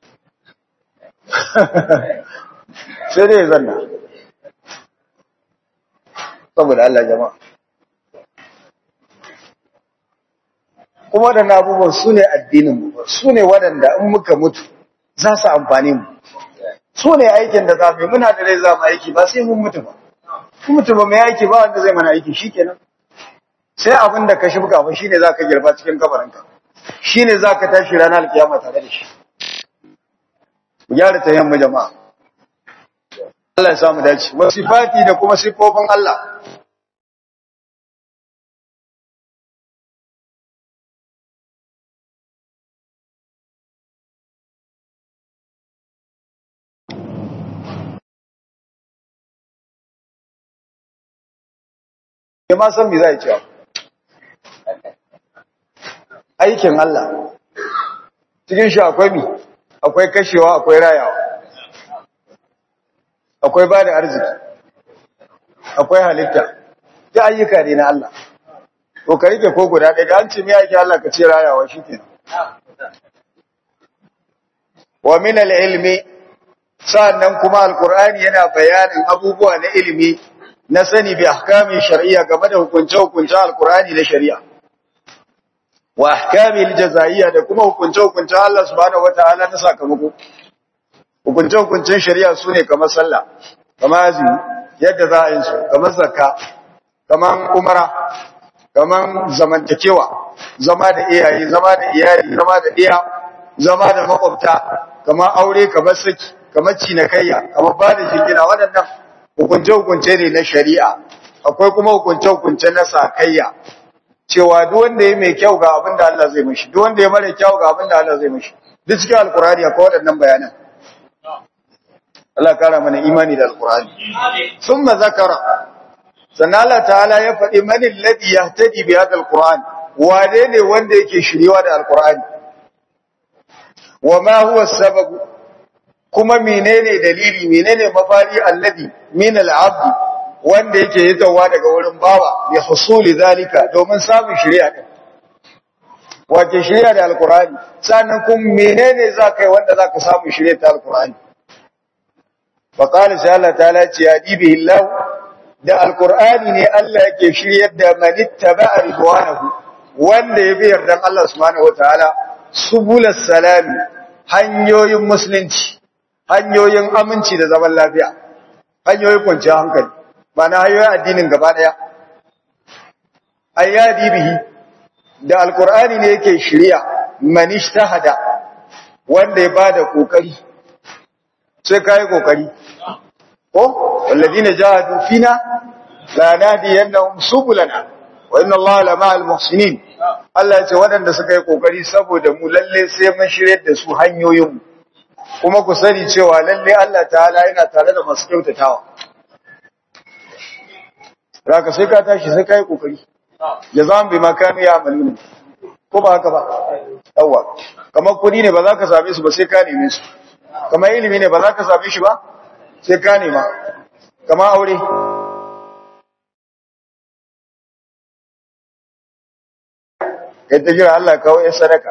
sai dai zanna saboda Allah jama'a kuma waɗanda abubuwan su ne addininmu su ne waɗanda in muka mutu za su amfani mu su ne aikin da za mu yi muna da rai za mu aiki ba sai mun mutu ba kun mutu ba mai aiki ba wanda zai mana aiki shi kenan sai abin da ka shibka ba shine za ka girba cikin kabarinka shine za ka tashi ranar alkiyama tare da shi ku gyara ta yamma jama'a Allah ya samu dace wasifati da kuma sifofin Allah ya ma san me za a cewa aikin Allah cikin shi akwai mi akwai kashewa akwai rayawa akwai ba da arziki akwai halitta ta ayyuka ne na Allah to ka rike ko guda ɗaya an ce me yake Allah ka ce rayawa shikenan wa min al-ilmi sa'annan kuma alqur'ani yana bayanin abubuwa na ilimi na sani bi ahkami shar'iyya game da hukunce-hukuncen alqur'ani na shari'a wa ahkami aljazaiya da kuma hukunce-hukuncen Allah subhanahu wataala na sakamako hukunce-hukuncen shari'a sune kamar sallah kamar azumi yadda za a yi su kamar zakka kamar umara kamar zamantakewa zama da iyaye zama da iyali zama da iya zama da makwabta kamar aure kamar saki kamar cinikayya kamar ba da jingina waɗannan hukunce-hukunce ne na shari'a akwai kuma hukunce-hukunce na sakayya cewa duk wanda ya mai kyau ga abin da Allah zai mishi duk wanda ya mara kyau ga abin da Allah zai mishi duk cikin alkurani akwai waɗannan bayanan Allah kara mana imani da alkurani summa zakara sannan Allah ta'ala ya faɗi man alladhi yahtadi bi hadha alquran wane ne wanda yake shiriwa da alkurani wa ma huwa sababu kuma menene dalili menene mafari alladhi min al'abd wanda yake yitawa daga wurin bawa bi husuli zalika domin samun shari'a din wace shari'a da alqur'ani sannan kuma menene zaka yi wanda zaka samu shari'a ta alqur'ani fa qala sai Allah ta'ala ce ya dibi Allah da alqur'ani ne Allah yake shiryar da man ittaba'a ridwanahu wanda ya bi yardan Allah subhanahu wataala subulus salami hanyoyin musulunci hanyoyin aminci da zaman lafiya hanyoyin kwanciyar hankali ba na hanyoyin addinin gaba daya ayyadi bihi da alkur'ani ne yake shirya man ishtahada wanda ya bada kokari sai kai kokari ko walladina jahadu fina la nadiyannahum subulana wa inna allaha la ma'al muhsinin Allah ya ce waɗanda suka yi kokari saboda mu lalle sai mun shirye da su hanyoyin mu kuma ku sani cewa lalle Allah ta'ala yana tare da masu kyautatawa Raka sai ka tashi sai ka yi kokari jazan bi makanu ya amaluna ko ba haka ba yawa kamar kudi ne ba za ka same su ba sai ka neme su kamar ilimi ne ba za ka same shi ba sai ka nema kamar aure kai ta jira Allah kawo ya sadaka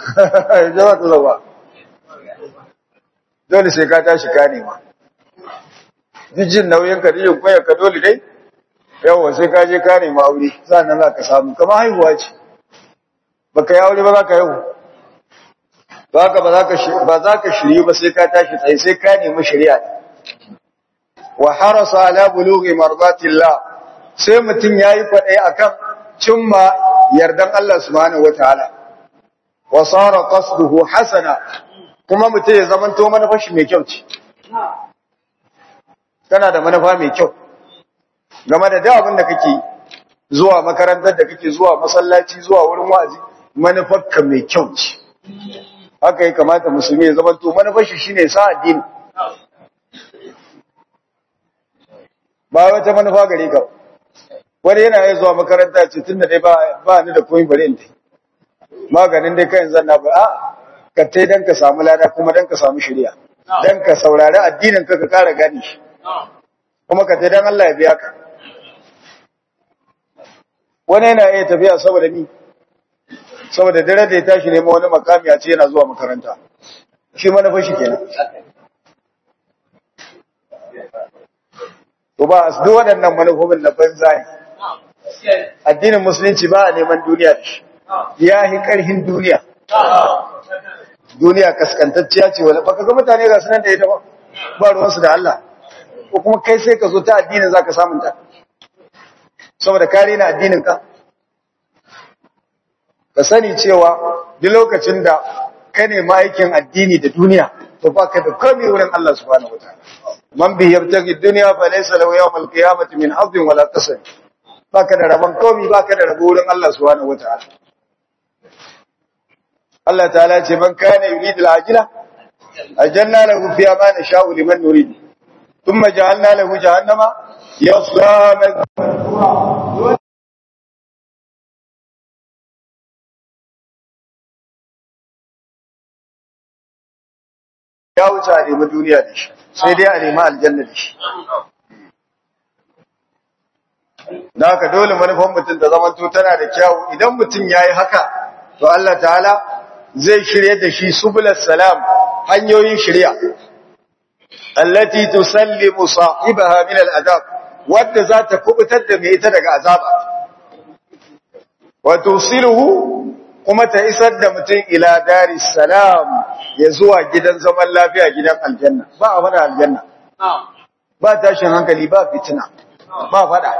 jawa ta zaba dole sai ka tashi ka nema jin nauyin ka jin koyar ka dole dai yawa sai ka je ka nemi aure sannan za ka samu kamar haihuwa ce baka yi aure ba za ka haihu ba ka ba za ka ba za ka shirye ba sai ka tashi tsaye sai ka nemi shari'a wa harasa ala bulughi mardatillah sai mutum yayi fadai akan cimma yardan Allah subhanahu wataala wa sara qasduhu hasana kuma mutum ya zamanto manufashi mai kyau ce kana da manufa mai kyau game da duk abin da kake zuwa makarantar da kake zuwa masallaci zuwa wurin wa'azi manufarka mai kyau ce haka ya kamata musulmi ya zamanto manufashi shine sa addini ba wata manufa gare ka wani yana iya zuwa makaranta ce tunda dai ba ba ni da komai bari in dai maganin dai kai zan na ba a ka tai dan ka samu lada kuma dan ka samu shari'a dan ka saurari addinin ka ka kara gani shi kuma ka tai dan Allah ya biya ka wani yana iya tafiya saboda ni saboda dare da ya tashi neman wani makami a ce yana zuwa makaranta shi manufa shi kenan to ba duk waɗannan manufofin na banza ne addinin musulunci ba a neman duniya da shi ya yi ƙarhin duniya duniya kaskantacciya ce wala baka ga mutane ga sunan da ita ba ba ruwansu da Allah ko kuma kai sai ka zo ta addinin zaka samun ta saboda kare na addinin ka ka sani cewa duk lokacin da ka nemi aikin addini da duniya to baka da komai wurin Allah subhanahu wataala man bi yabtaghi dunya fa laysa lahu yawm al-qiyamati min hadin wala qasam baka da rabon komai baka da rabo wurin Allah subhanahu wataala Allah ta'ala ce man kana yuridu al-ajila ajanna lahu fiha ma nasha'u liman nurid thumma ja'alna lahu jahannama yasla ya wuce a nemi duniya da shi sai dai a nemi aljanna da shi da haka dole manufan mutum da zamanto tana da kyawu idan mutum ya yi haka to Allah ta'ala zai shirye da shi subulas salam hanyoyin shirya allati tusallimu sahibaha min al'adab wadda za ta kubutar da mai ita daga azaba wa tusiluhu kuma ta isar da mutum ila daris salam ya zuwa gidan zaman lafiya gidan aljanna ba a fada aljanna ba tashin hankali ba fitina ba fada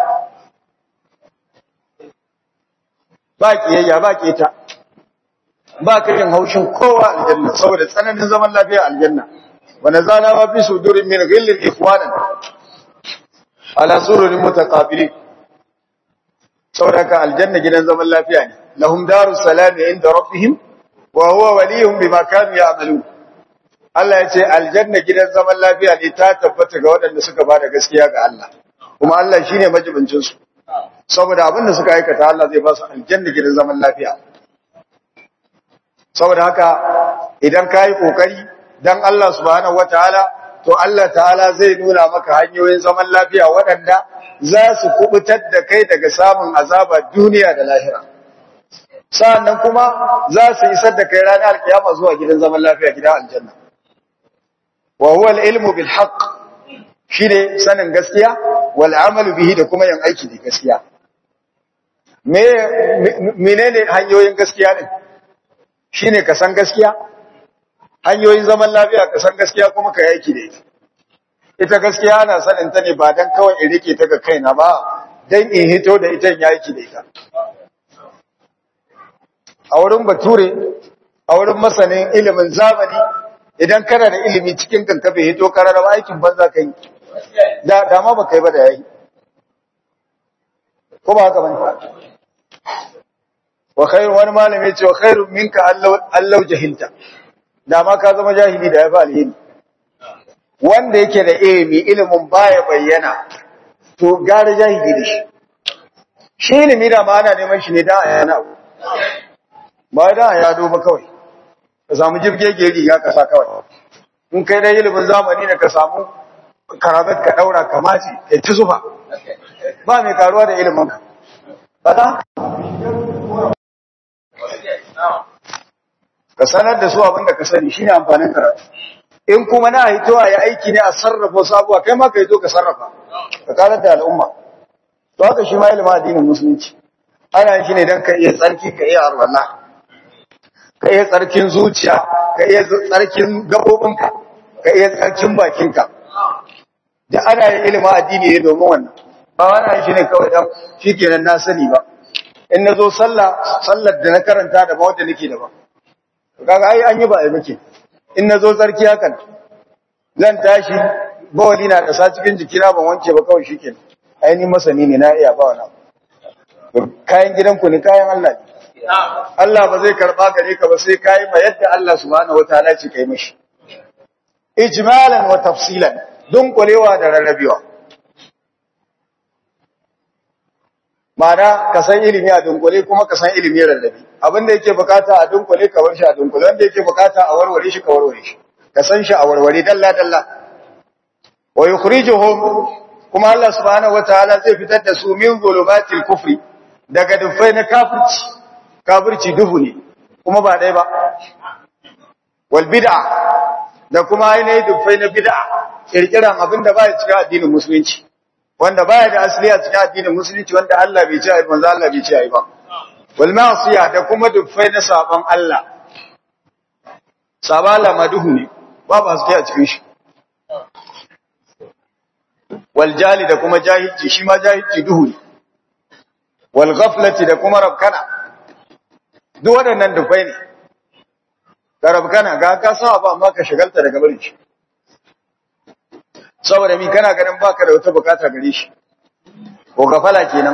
ba kiyayya ba keta ba karin haushin kowa aljanna saboda tsananin zaman lafiya aljanna wa nazana ma fi sudurin min ghillin ikhwanan ala sururin mutaqabilin saboda ka aljanna gidan zaman lafiya ne lahum darus salam inda rabbihim wa huwa waliyuhum bima kanu ya'malun Allah ya ce aljanna gidan zaman lafiya ne ta tabbata ga waɗanda suka bada gaskiya ga Allah kuma Allah shine majibincin su saboda abin da suka aikata Allah zai ba su aljanna gidan zaman lafiya saboda haka idan kai kokari dan Allah subhanahu wataala to Allah ta'ala zai nuna maka hanyoyin zaman lafiya waɗanda za su kubutar da kai daga samun azaba duniya da lahira sa'annan kuma za su isar da kai ranar alkiyama zuwa gidan zaman lafiya gidan aljanna wa huwa al-ilmu bil haqq shine sanin gaskiya wal amalu bihi da kuma yin aiki da gaskiya me menene hanyoyin gaskiya ne shine ka san gaskiya hanyoyin zaman lafiya ka san gaskiya kuma ka yi aiki da ita ita gaskiya ana sanin ta ne ba dan kawai in rike ta ga kaina ba dan in hito da ita in yi aiki da ita a wurin bature a wurin masanin ilimin zamani idan kana da ilimi cikin kankafe hito kararraba aikin banza ka yi da dama ba kai ba da yayi ko ba haka bane wa khairu wani malami ce wa khairu minka allau jahilta dama ka zama jahili da yafi alheri wanda yake da ilimi ilimin baya bayyana to gara jahili da shi shi ilimi da ma ana neman shi ne da ayana abu ba da ya duba kawai ka samu jirgege riga ka sa kawai in kai dai ilimin zamani ne ka samu karabat ka daura ka mace kai ta zufa ba mai karuwa da ilimin ka ba ka sanar da su abin da ka sani shine amfanin karatu in kuma na hito a yi aiki ne a sarrafa wasu abuwa kai ma ka hito ka sarrafa ka karar da al'umma to haka shi ma ilimin addinin musulunci ana shi ne don ka iya tsarki ka iya arwallah ka iya tsarkin zuciya ka iya tsarkin gabobinka ka iya tsarkin bakinka da ana yin ilimin addini ne domin wannan ba wani shi ne kawai dan shi kenan na sani ba in na zo sallah sallar da na karanta da ba wadda nake da ba kaga ai an yi ba ai muke in na zo tsarki hakan zan tashi bawali na ƙasa cikin jikina ban wanke ba kawai shikenan ai ni masani ne na iya ba wani kayan gidanku ne kayan Allah ne Allah ba zai karba gare ka ba sai kai ma yadda Allah subhanahu wataala ce kai mishi ijmalan wa tafsilan dunkulewa da rarrabewa Ma'ana ka san ilimi a dunkule kuma ka san ilimi rarrabe abinda yake bukata a dunkule ka bar shi a dunkule wanda yake bukata a warware shi ka warware shi ka san shi a warware dalla dalla wa yukhrijuhum kuma Allah subhanahu wataala zai fitar da su min zulumatil kufri daga dufai na kafirci kafirci duhu ne kuma ba dai ba wal bid'a da kuma ainihin dufai na bid'a kirkiran abinda ba ya cika addinin musulunci wanda baya da asali a cikin addinin musulunci wanda Allah bai ce ai manzo Allah bai ce ai ba wal ma'siya da kuma dufai na saban Allah sabala maduhu ne babu haske a cikin shi wal jali da kuma jahilci shi ma jahilci duhu ne wal ghaflati da kuma rabkana duk waɗannan dufai ne ga rabkana ga ka sa ba amma ka shagalta daga barin shi saboda mi kana ganin baka da wata bukata gare shi ko gafala kenan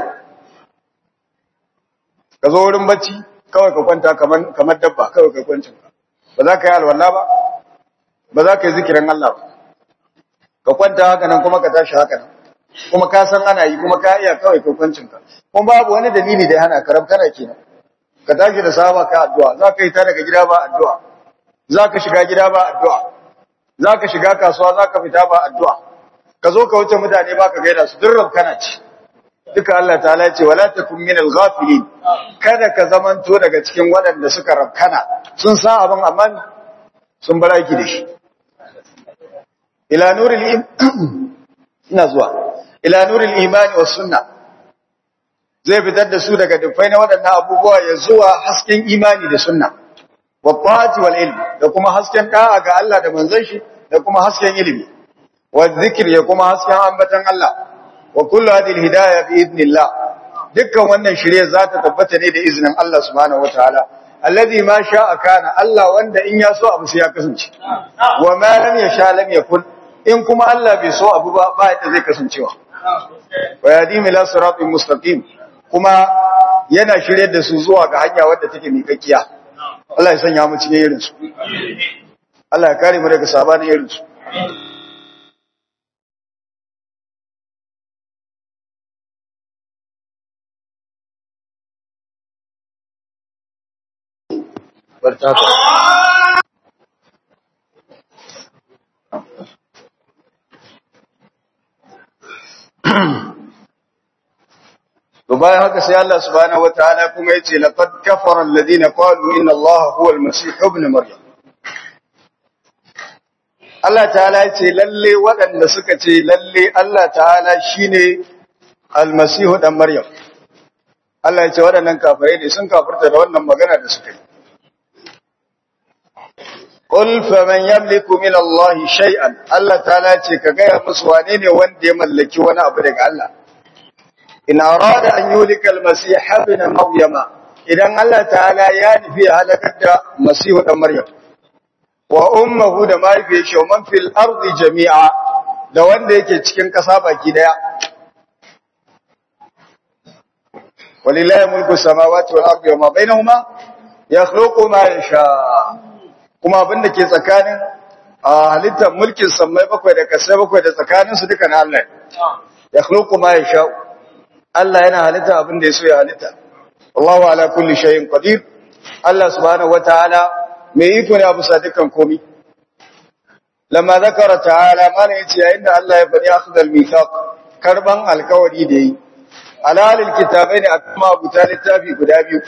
ka zo wurin bacci kawai ka kwanta kamar kamar dabba kawai ka kwancin ka ba za ka yi alwala ba ba za ka yi zikirin Allah ba ka kwanta haka nan kuma ka tashi haka nan kuma ka san ana yi kuma ka iya kawai ka kwancin ka kuma babu wani dalili da ya hana ka kana kenan ka tashi da saba ka addu'a za ka yi ta daga gida ba addu'a za ka shiga gida ba addu'a za ka shiga kasuwa za ka fita ba addu'a ka zo ka wuce mutane ba ka gaida su durrab kana ci duka Allah ta ce wala takun min al-ghafilin kada ka zamanto daga cikin waɗanda suka rabkana sun sa abin amma sun bar aiki da shi ila nuril ina zuwa ila nuril imani was sunna zai fitar da su daga dufai na waɗannan abubuwa ya zuwa hasken imani da sunna wa ta'ati wal ilm da kuma hasken da'a ga Allah da manzon shi da kuma hasken ilimi wa zikr ya kuma hasken ambatan Allah wa kullu hadhihi hidayah bi idnillah dukkan wannan shirye za ta tabbata ne da izinin Allah subhanahu wataala alladhi ma sha'a kana Allah wanda in ya so abu sai ya kasance wa ma lam yasha lam yakun in kuma Allah bai so abu ba ba yadda zai kasancewa wa yadim ila siratin mustaqim kuma yana shirye da su zuwa ga hanya wadda take miƙaƙiya Allah ya sanya mu cikin irin su Allah ya kare mu daga sabanin irin su barta To bayan haka sai Allah subhanahu wataala kuma yace laqad kafara alladhina qalu inna Allaha huwa al-masih ibn maryam Allah ta'ala yace lalle waɗanda suka ce lalle Allah ta'ala shine al-masih dan maryam Allah yace waɗannan kafirai ne sun kafirta da wannan magana da suka yi Qul faman yamliku min Allah shay'an Allah ta'ala yace ka ga musu wane ne wanda ya mallaki wani abu daga Allah in arada an yulika almasih ibn maryama idan Allah ta'ala ya nufi halakar da masihu dan maryam wa ummuhu da mahaifiyar shi man fil ardi jami'a da wanda yake cikin kasa baki daya walillahi mulku samawati wal ardi wa ma bainahuma yakhluqu ma yasha kuma abinda ke tsakanin halittar mulkin sammai bakwai da kasai bakwai da tsakaninsu duka na Allah yakhluqu ma yasha Allah yana halitta abin da ya so ya halitta. Allahu ala kulli shay'in qadir. Allah subhanahu wataala mai iko ne abu sa dukkan komai. Lamma zakara ta'ala mana yace yayin da Allah ya bari akhdal mithaq karban alkawari da yi. Alalil kitabai ne akuma abu ta littafi guda biyu.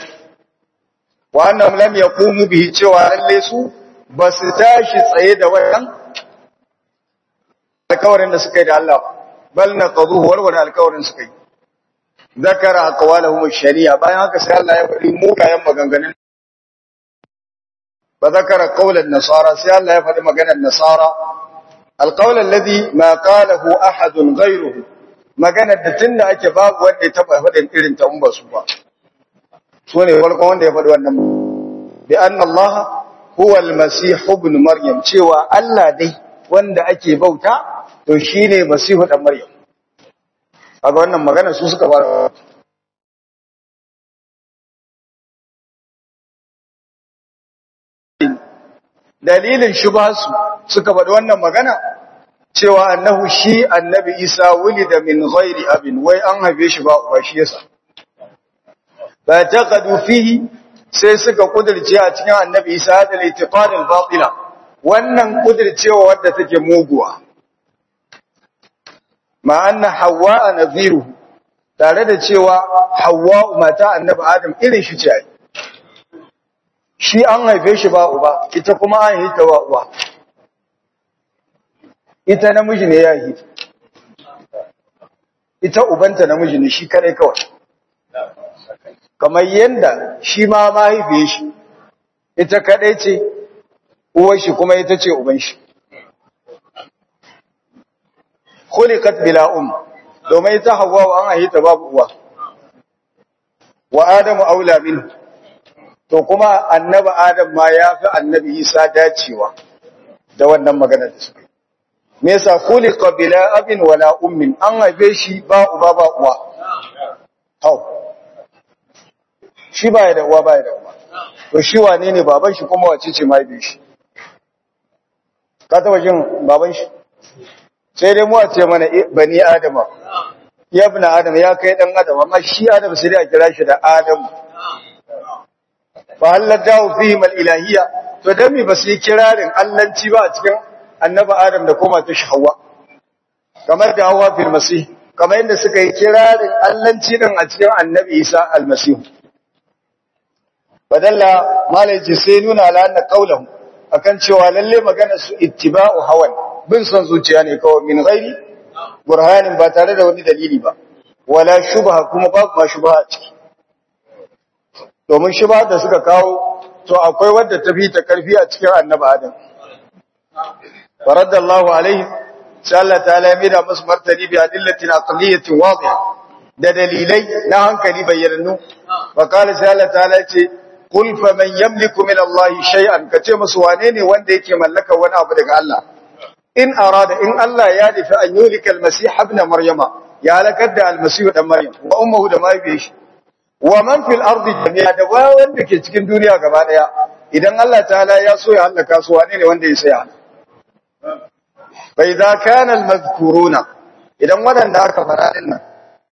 Wa annam lam yaqumu bihi cewa lalle su ba su tashi tsaye da wannan alkawarin da suka yi da Allah bal naqadu warware alkawarin suka yi zakara aqwalahum shari'a bayan haka sai Allah ya faɗi mugayen maganganun ba zakara qaulan nasara sai Allah ya faɗi maganar nasara alqaul alladhi ma qalahu ahadun ghayruhu maganar da tunda ake babu wanda ya taba faɗin irin ta ba su ba so ne farkon wanda ya faɗi wannan bi anna Allah huwa al-masih ibn maryam cewa Allah dai wanda ake bauta to shine masihu dan maryam kaga wannan magana su suka fara dalilin shubhasu suka faɗi wannan magana cewa annahu shi annabi Isa wulida min ghairi abin wai an haife shi ba uba shi yasa fa taqadu fihi sai suka kudirce a cikin annabi Isa da itiqad al-batila wannan kudircewa wadda take muguwa ma anna hawa nadhiru tare da cewa hawa mata annabi adam irin shi ce shi an haife shi ba uba ita kuma an yi ta ba uwa ita namiji ne ya yi ita ubanta namiji ne shi kare kawai kamar yanda shi ma mahaifiye shi ita kadai ce uwar shi kuma ita ce uban shi khuliqat bila um domin ita Hawwa an ayi ta babu uwa wa Adamu aula minhu to kuma annabi Adam ma yafi annabi Isa dacewa da wannan magana da suka me yasa khuliqa bila abin wala ummin an haife shi ba uba ba uwa hau shi ba ya da uwa ba ya da uwa to shi wane ne baban shi kuma wace ce mahaifin shi ka taba jin baban shi sai dai mu a ce mana bani adama ya ibn adam ya kai dan adam amma shi adam sai dai a kira shi da adam fa haladahu fihim al-ilahiyya to dan me basu yi kirarin allanci ba a cikin annabi adam da kuma ta shawwa kamar da hawa fil masih kamar yadda suka yi kirarin allanci din a cikin annabi isa al-masih badalla malaji sai nuna ala anna qawluhu akan cewa lalle magana su ittiba'u hawan bin son zuciya ne kawai min ghairi burhanin ba tare da wani dalili ba wala shubha kuma babu ma shubha a ciki domin shubha da suka kawo to akwai wadda ta fi ta karfi a cikin annabi adam faradallahu alaihi sai Allah ta'ala ya mida musu martani bi adillatin aqliyatin wadiha da dalilai na hankali bayyanannu fa qala sai Allah ta'ala ya ce qul faman yamliku min Allah shay'an kace musu wane ne wanda yake mallaka wani abu daga Allah in arada in Allah ya nufi an yulika almasih ibn maryama ya halakar da almasih dan maryam wa ummuhu da mahaifiyar shi wa man fil ardi jami'a da wanda ke cikin duniya gaba daya idan Allah ta'ala ya so ya halaka su wane ne wanda ya saya fa idza kana almadhkuruna idan wadanda aka fara din nan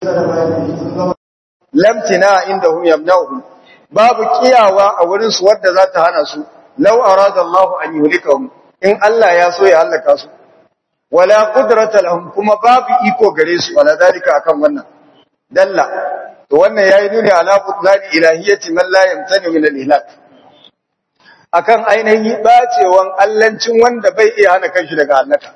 lam tina indahum yamna'uhum babu kiyawa a wurin su wadda za ta hana su law arada Allah an yulikahum in Allah ya so ya halaka su wala qudrata lahum kuma babu iko gare su wala dalika akan wannan dalla to wannan yayi nuni ala butlani ilahiyyati man la yamtani min al-ihlak akan ainihin bacewan allancin wanda bai iya hana kanshi daga halaka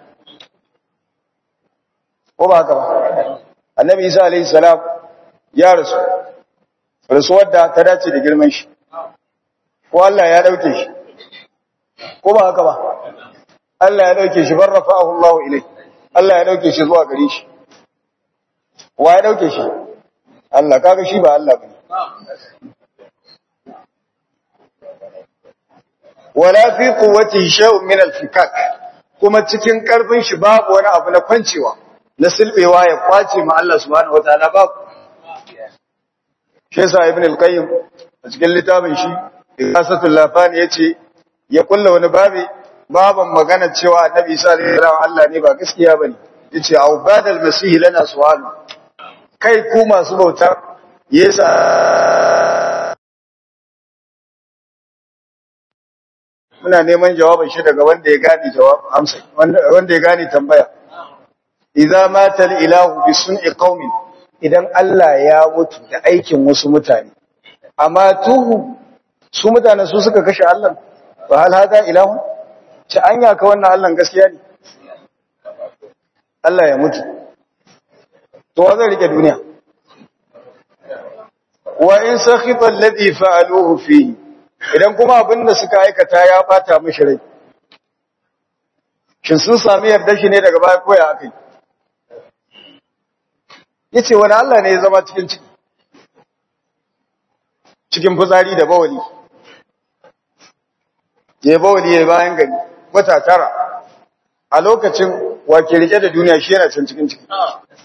ko ba haka ba annabi Isa alaihi salam ya rasu rasuwar da ta dace da girman shi ko Allah ya dauke shi ko ba haka ba Allah ya dauke shi barrafa'ahu Allah ilai Allah ya dauke shi zuwa gare shi wa ya dauke shi Allah kaga shi ba Allah bane wala fi quwwatihi shay'un min al-fikak kuma cikin karfin shi babu wani abu na kwancewa na silbewa ya kwace ma Allah subhanahu wataala babu shi yasa ibn al-qayyim a cikin littafin shi Isatul Lafani yace ya kulla wani babi baban magana cewa annabi Isa alaihi salam Allah ne ba gaskiya bane yace au badal masih lana su'al kai ku masu bauta yasa muna neman jawabin shi daga wanda ya gane jawab amsa wanda ya gane tambaya idza mata al-ilahu bi sun'i qaumin idan Allah ya mutu da aikin wasu mutane amma tuhu su mutane su suka kashe Allah fa hal hada ilahu ci anya ka wannan Allah gaskiya ne Allah ya mutu to wa zai rike duniya wa in sakhita alladhi fa'aluhu fihi idan kuma abinda suka aikata ya bata mishi rai shin sun sami yarda shi ne daga baya koya akai yace wani Allah ne ya zama cikin ciki cikin fitsari da bawali ya bawali ya bayan gari wata tara a lokacin wake rike da duniya shi yana can cikin ciki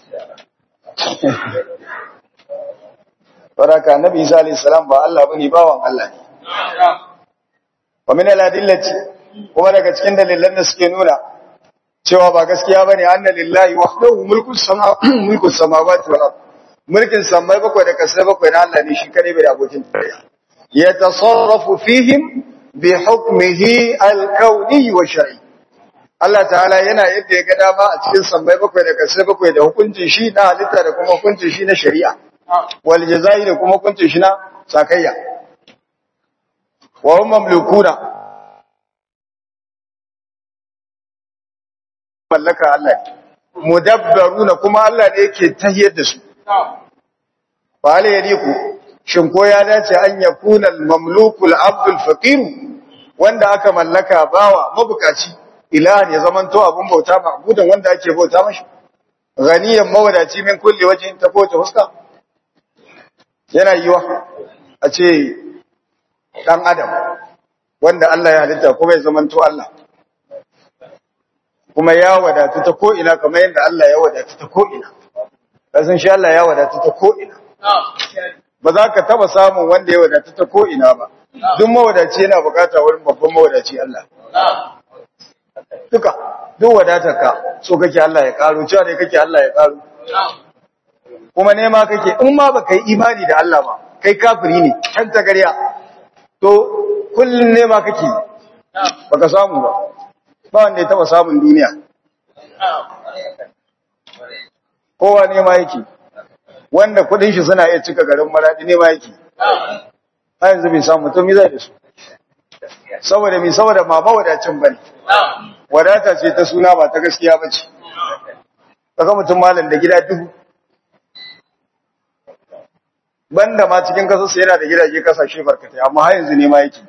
baraka annabi isa alayhi salam ba Allah bane bawan Allah ne wa min al-adillati kuma daga cikin dalilan da suke nuna cewa ba gaskiya bane anna lillahi wahdahu mulku samawati mulku samawati wal ard mulkin samai bakwai da kasai bakwai na Allah ne shi kare bai da abokin tarayya ya tasarrafu fihim bi hukmihi al-kawni wa shar'i Allah ta'ala yana yadda ya ga dama a cikin samai bakwai da kasai bakwai da hukuncin shi na halitta da kuma hukuncin shi na shari'a wal jazai da kuma hukuncin shi na sakayya wa hum mamlukuna mallaka Allah mudabbaruna kuma Allah ne yake tahiyar da su fa hal yadiku shin ko ya dace an yakuna al-mamluku al-abdul faqir wanda aka mallaka bawa mabukaci ilahan ya zamanto abun bauta ma'budan wanda ake bauta mashi ganiyan mawadaci min kulli wajhin ta ko ta huska yana yiwa a ce dan adam wanda Allah ya halitta kuma ya zamanto Allah kuma ya wadatu ta ko ina kamar yadda Allah ya wadatu ta ko ina kasan shi Allah ya wadatu ta ko ina ba za ka taba samun wanda ya wadatu ta ko ina ba duk mawadaci yana bukata wurin babban mawadaci Allah duka duk wadatar ka so kake Allah ya karo cewa ne kake Allah ya karo kuma nema kake in ma baka yi imani da Allah ba kai kafiri ne kan tagariya to kullun nema kake baka samu ba ba wanda ya taba samun duniya kowa nema yake wanda kudin shi suna iya cika garin maradi nema yake har yanzu bai samu mutum zai da su saboda mi saboda ma mawadacin bane wadata ce ta suna ba ta gaskiya ba ce kaga mutum malam da gida dubu banda ma cikin kasarsa yana da gidaje kasashe barkatai amma har yanzu nema yake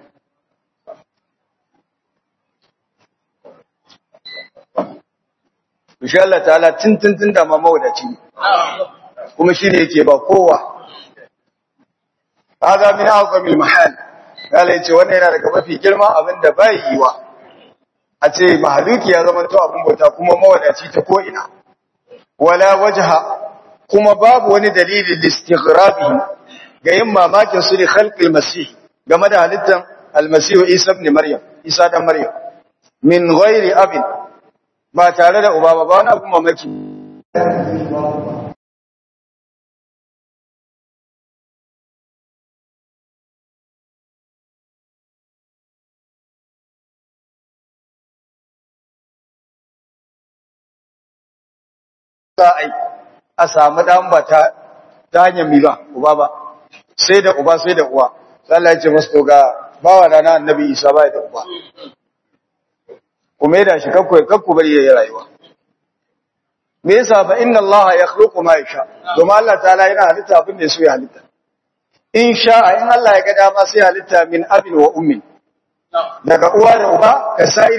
Insha Allah ta'ala tintintin da ma mawadaci kuma shine yake ba kowa hada min azamil mahal kala yace wannan yana daga mafi girma abinda bai yiwa a ce mahaluki ya zama to abin bauta kuma mawadaci ta ko ina wala wajha kuma babu wani dalili listighrabihi ga yin mamakin su ne khalqil masih game da halittan almasihu isa ibn maryam isa dan maryam min ghairi abin ba tare da uba ba ba wani abin mamaki za a yi a samu ɗan ba ta hanyar mi ba, uba ba, sai da uba sai da uwa. Allah ya ce masu to ga bawa da na annabi Isa ba da uba. Kuma ya da shi kakku kakku bari ya yi rayuwa. Me yasa fa inna Allah ya khluqu ma yasha. Domin Allah ta'ala yana halitta abin da so ya halitta. In sha'a in Allah ya ga dama sai halitta min abin wa ummin. Daga uwa da uba ka sai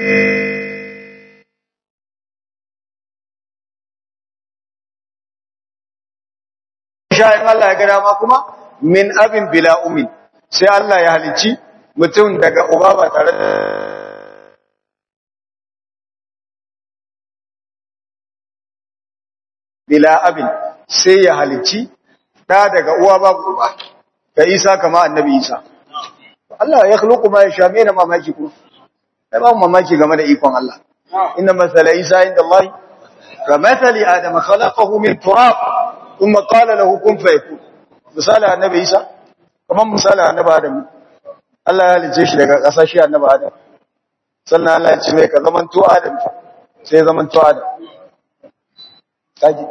sha'in Allah ya ga dama kuma min abin bila umin sai Allah ya halicci mutum daga uba ba tare da bila abin sai ya halicci da daga uwa babu uba ka Isa kama annabi Isa Allah ya khluqu ma yasha me na mamaki kuma sai ba mamaki game da ikon Allah inna masala Isa inda Allah ka masali Adam khalaqahu min turab ثم قال له كن فيكون misali annabi Isa kamar misali annabi Adam Allah ya halice shi daga ƙasa shi annabi Adam sannan Allah ya ce mai ka zaman to Adam sai zaman to Adam kaji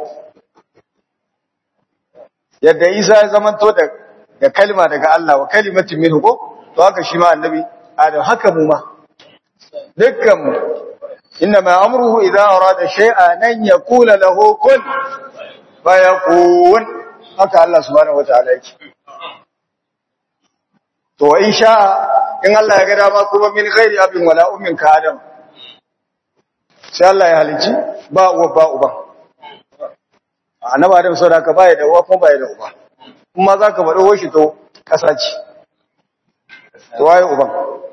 yadda Isa ya zaman to da da kalma daga Allah wa kalimatin minhu ko to haka shi ma annabi Adam haka mu ma dukkan mu إنما أمره إذا أراد شيئا أن يقول له كن فيكون haka Allah subhanahu wataala yake to in sha in Allah ya ga dama kuma min ghairi abin wala ummin ka adam sai Allah ya halici ba uwa ba uba annabi adam sau da ka baya da uwa kuma baya da uba kuma za ka faɗo shi to ƙasa ce to waye uban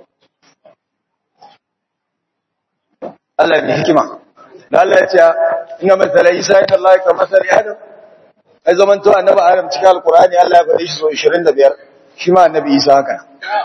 Allah ne hikima da Allah ya ce ina masala Isa inna Allah ka masali Adam ai zaman to annabi Adam cikin alqur'ani Allah ya faɗi shi so 25 shi ma annabi Isa haka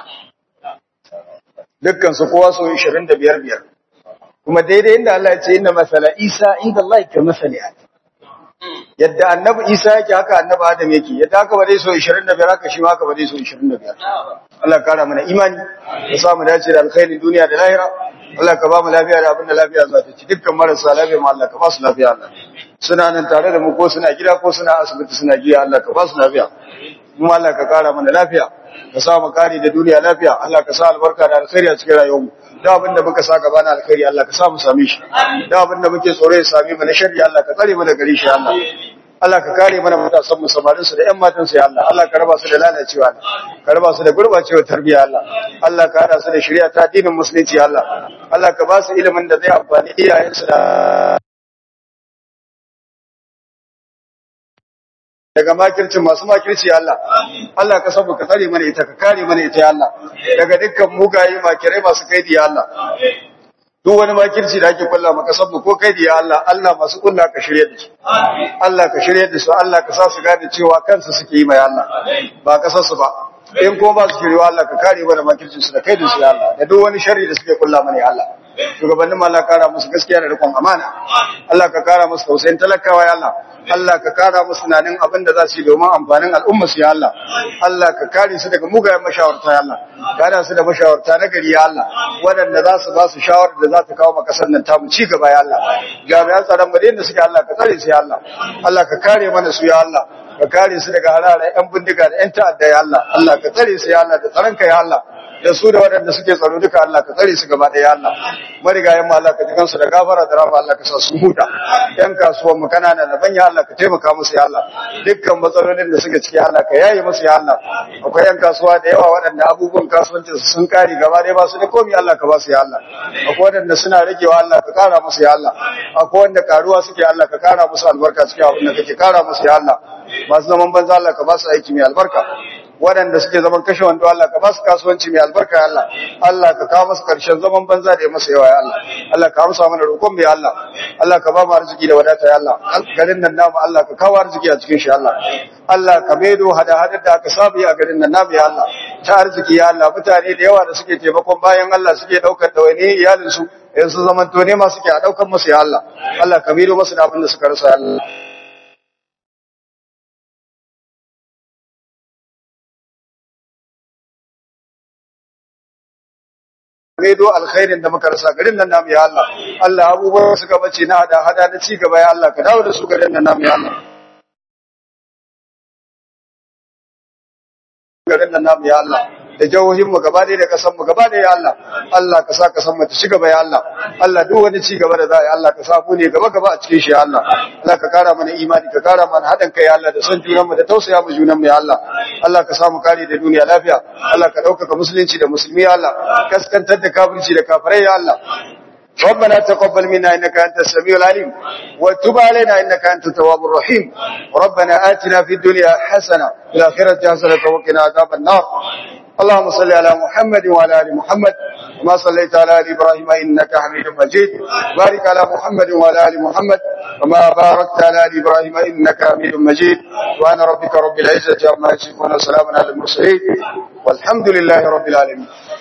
dukkan su kowa so 25 biyar kuma daidai inda Allah ya ce inna masala Isa inda Allah ka masali Adam yadda annabi Isa yake haka annabi Adam yake yadda haka ba dai so 25 haka shi ma haka ba dai so 25 Allah ya kara mana imani ya sa mu dace da alkhairin duniya da lahira Allah ka ba mu lafiya da abin da lafiya za ta ci dukkan marasa lafiya ma Allah ka ba su lafiya Allah suna nan tare da mu ko suna gida ko suna asibiti suna jiya Allah ka ba su lafiya kuma Allah ka kara mana lafiya ka sa mu kare da duniya lafiya Allah ka sa albarka da alkhairi a cikin rayuwarmu da abin da muka sa gaba na alkhairi Allah ka sa mu same shi da abin da muke tsoro ya same mu na sharri Allah ka tsare mu da gari shi Allah Allah ka kare mana matasan mu samarin su da ƴan matan su ya Allah Allah ka raba su da lalacewa ka raba su da gurbacewar tarbiyya Allah Allah ka hada su da shari'a ta addinin musulunci Allah Allah ka ba su ilimin da zai amfani iyayen su da daga makircin masu makirci ya Allah Allah ka sabu ka tsare mana ita ka kare mana ita ya Allah daga dukkan mugaye makirai masu kaidi ya Allah duk wani makirci da ake kulla maka sabu ko kaidi ya Allah Allah masu kulla ka shirye da su Allah ka shirye da su Allah ka sa su gane cewa kansu suke yi mai Allah ba kasar su ba in ko ba su shiryewa Allah ka kare mana makircin su da kaidin su ya Allah da duk wani sharri da suke kulla mana ya Allah shugabannin ma Allah kara musu gaskiya da rikon amana Allah ka kara musu tausayin talakawa ya Allah Allah ka kara musu nanin abin da za su yi domin amfanin al'umma su ya Allah Allah ka kare su daga mugayen mashawarta ya Allah kara su da mashawarta na gari ya Allah waɗanda za su ba su shawarar da za ta kawo makasar nan tamu ci gaba ya Allah jami'an tsaron mu da suke Allah ka tsare su ya Allah Allah ka kare mana su ya Allah ka kare su daga harare yan bindiga da yan ta'adda ya Allah Allah ka tsare su ya Allah da tsaronka ya Allah da su da waɗanda suke tsaro duka Allah ka tsare su gaba ɗaya Allah marigayen ma Allah ka ji kansu da gafara da rafa Allah ka sa su huta yan kasuwan mu kanana da banya Allah ka taimaka musu ya Allah dukkan matsalolin da suke ciki Allah ka yaye musu ya Allah akwai yan kasuwa da yawa waɗanda abubuwan kasuwancin su sun kare gaba ɗaya ba su da komai Allah ka ba su ya Allah akwai waɗanda suna ragewa Allah ka kara musu ya Allah akwai wanda karuwa suke Allah ka kara musu albarka cikin abin da kake kara musu ya Allah masu zaman banza Allah ka ba su aiki mai albarka waɗanda suke zaman kashe wando Allah ka ba su kasuwanci mai albarka ya Allah Allah ka kawo masu karshen zaman banza da ya masa yawa ya Allah Allah ka amsa mana roƙon mai Allah Allah ka ba mu arziki da wadata ya Allah garin nan namu Allah ka kawo arziki a cikin shi Allah Allah ka maido hada hadar da aka saba yi a garin nan namu ya Allah ta arziki ya Allah mutane da yawa da suke taimakon bayan Allah suke daukar dawaini iyalin su yanzu zaman to ne ma suke a daukar musu ya Allah Allah ka maido masu da abin da suka rasa ya Allah maido alkhairin da muka rasa garin nan namu ya Allah Allah abubuwan suka bace na hada hada na ci gaba ya Allah ka dawo da su garin nan namu ya Allah garin nan namu ya Allah da jihohin mu gaba da kasan mu gaba da ya Allah Allah ka sa kasan mu ta ci gaba ya Allah Allah duk wani ci gaba da za a Allah ka sa mu ne gaba gaba a cikin shi ya Allah Allah ka kara mana imani ka kara mana haɗin kai ya Allah da son junan mu da tausaya mu junan mu ya Allah Allah ka samu kare da duniya lafiya Allah ka ɗaukaka musulunci da musulmi ya Allah kaskantar da kafirci da kafirai ya Allah ربنا تقبل منا إنك أنت السميع العليم وتب علينا إنك أنت التواب الرحيم ربنا آتنا في الدنيا حسنة في الآخرة حسنة وقنا عذاب النار اللهم صل على محمد وعلى آل محمد كما صليت على آل إبراهيم إنك حميد مجيد بارك على محمد وعلى آل محمد كما باركت على آل إبراهيم إنك حميد مجيد وأنا ربك رب العزة عما يصفون وسلام على المرسلين والحمد لله رب العالمين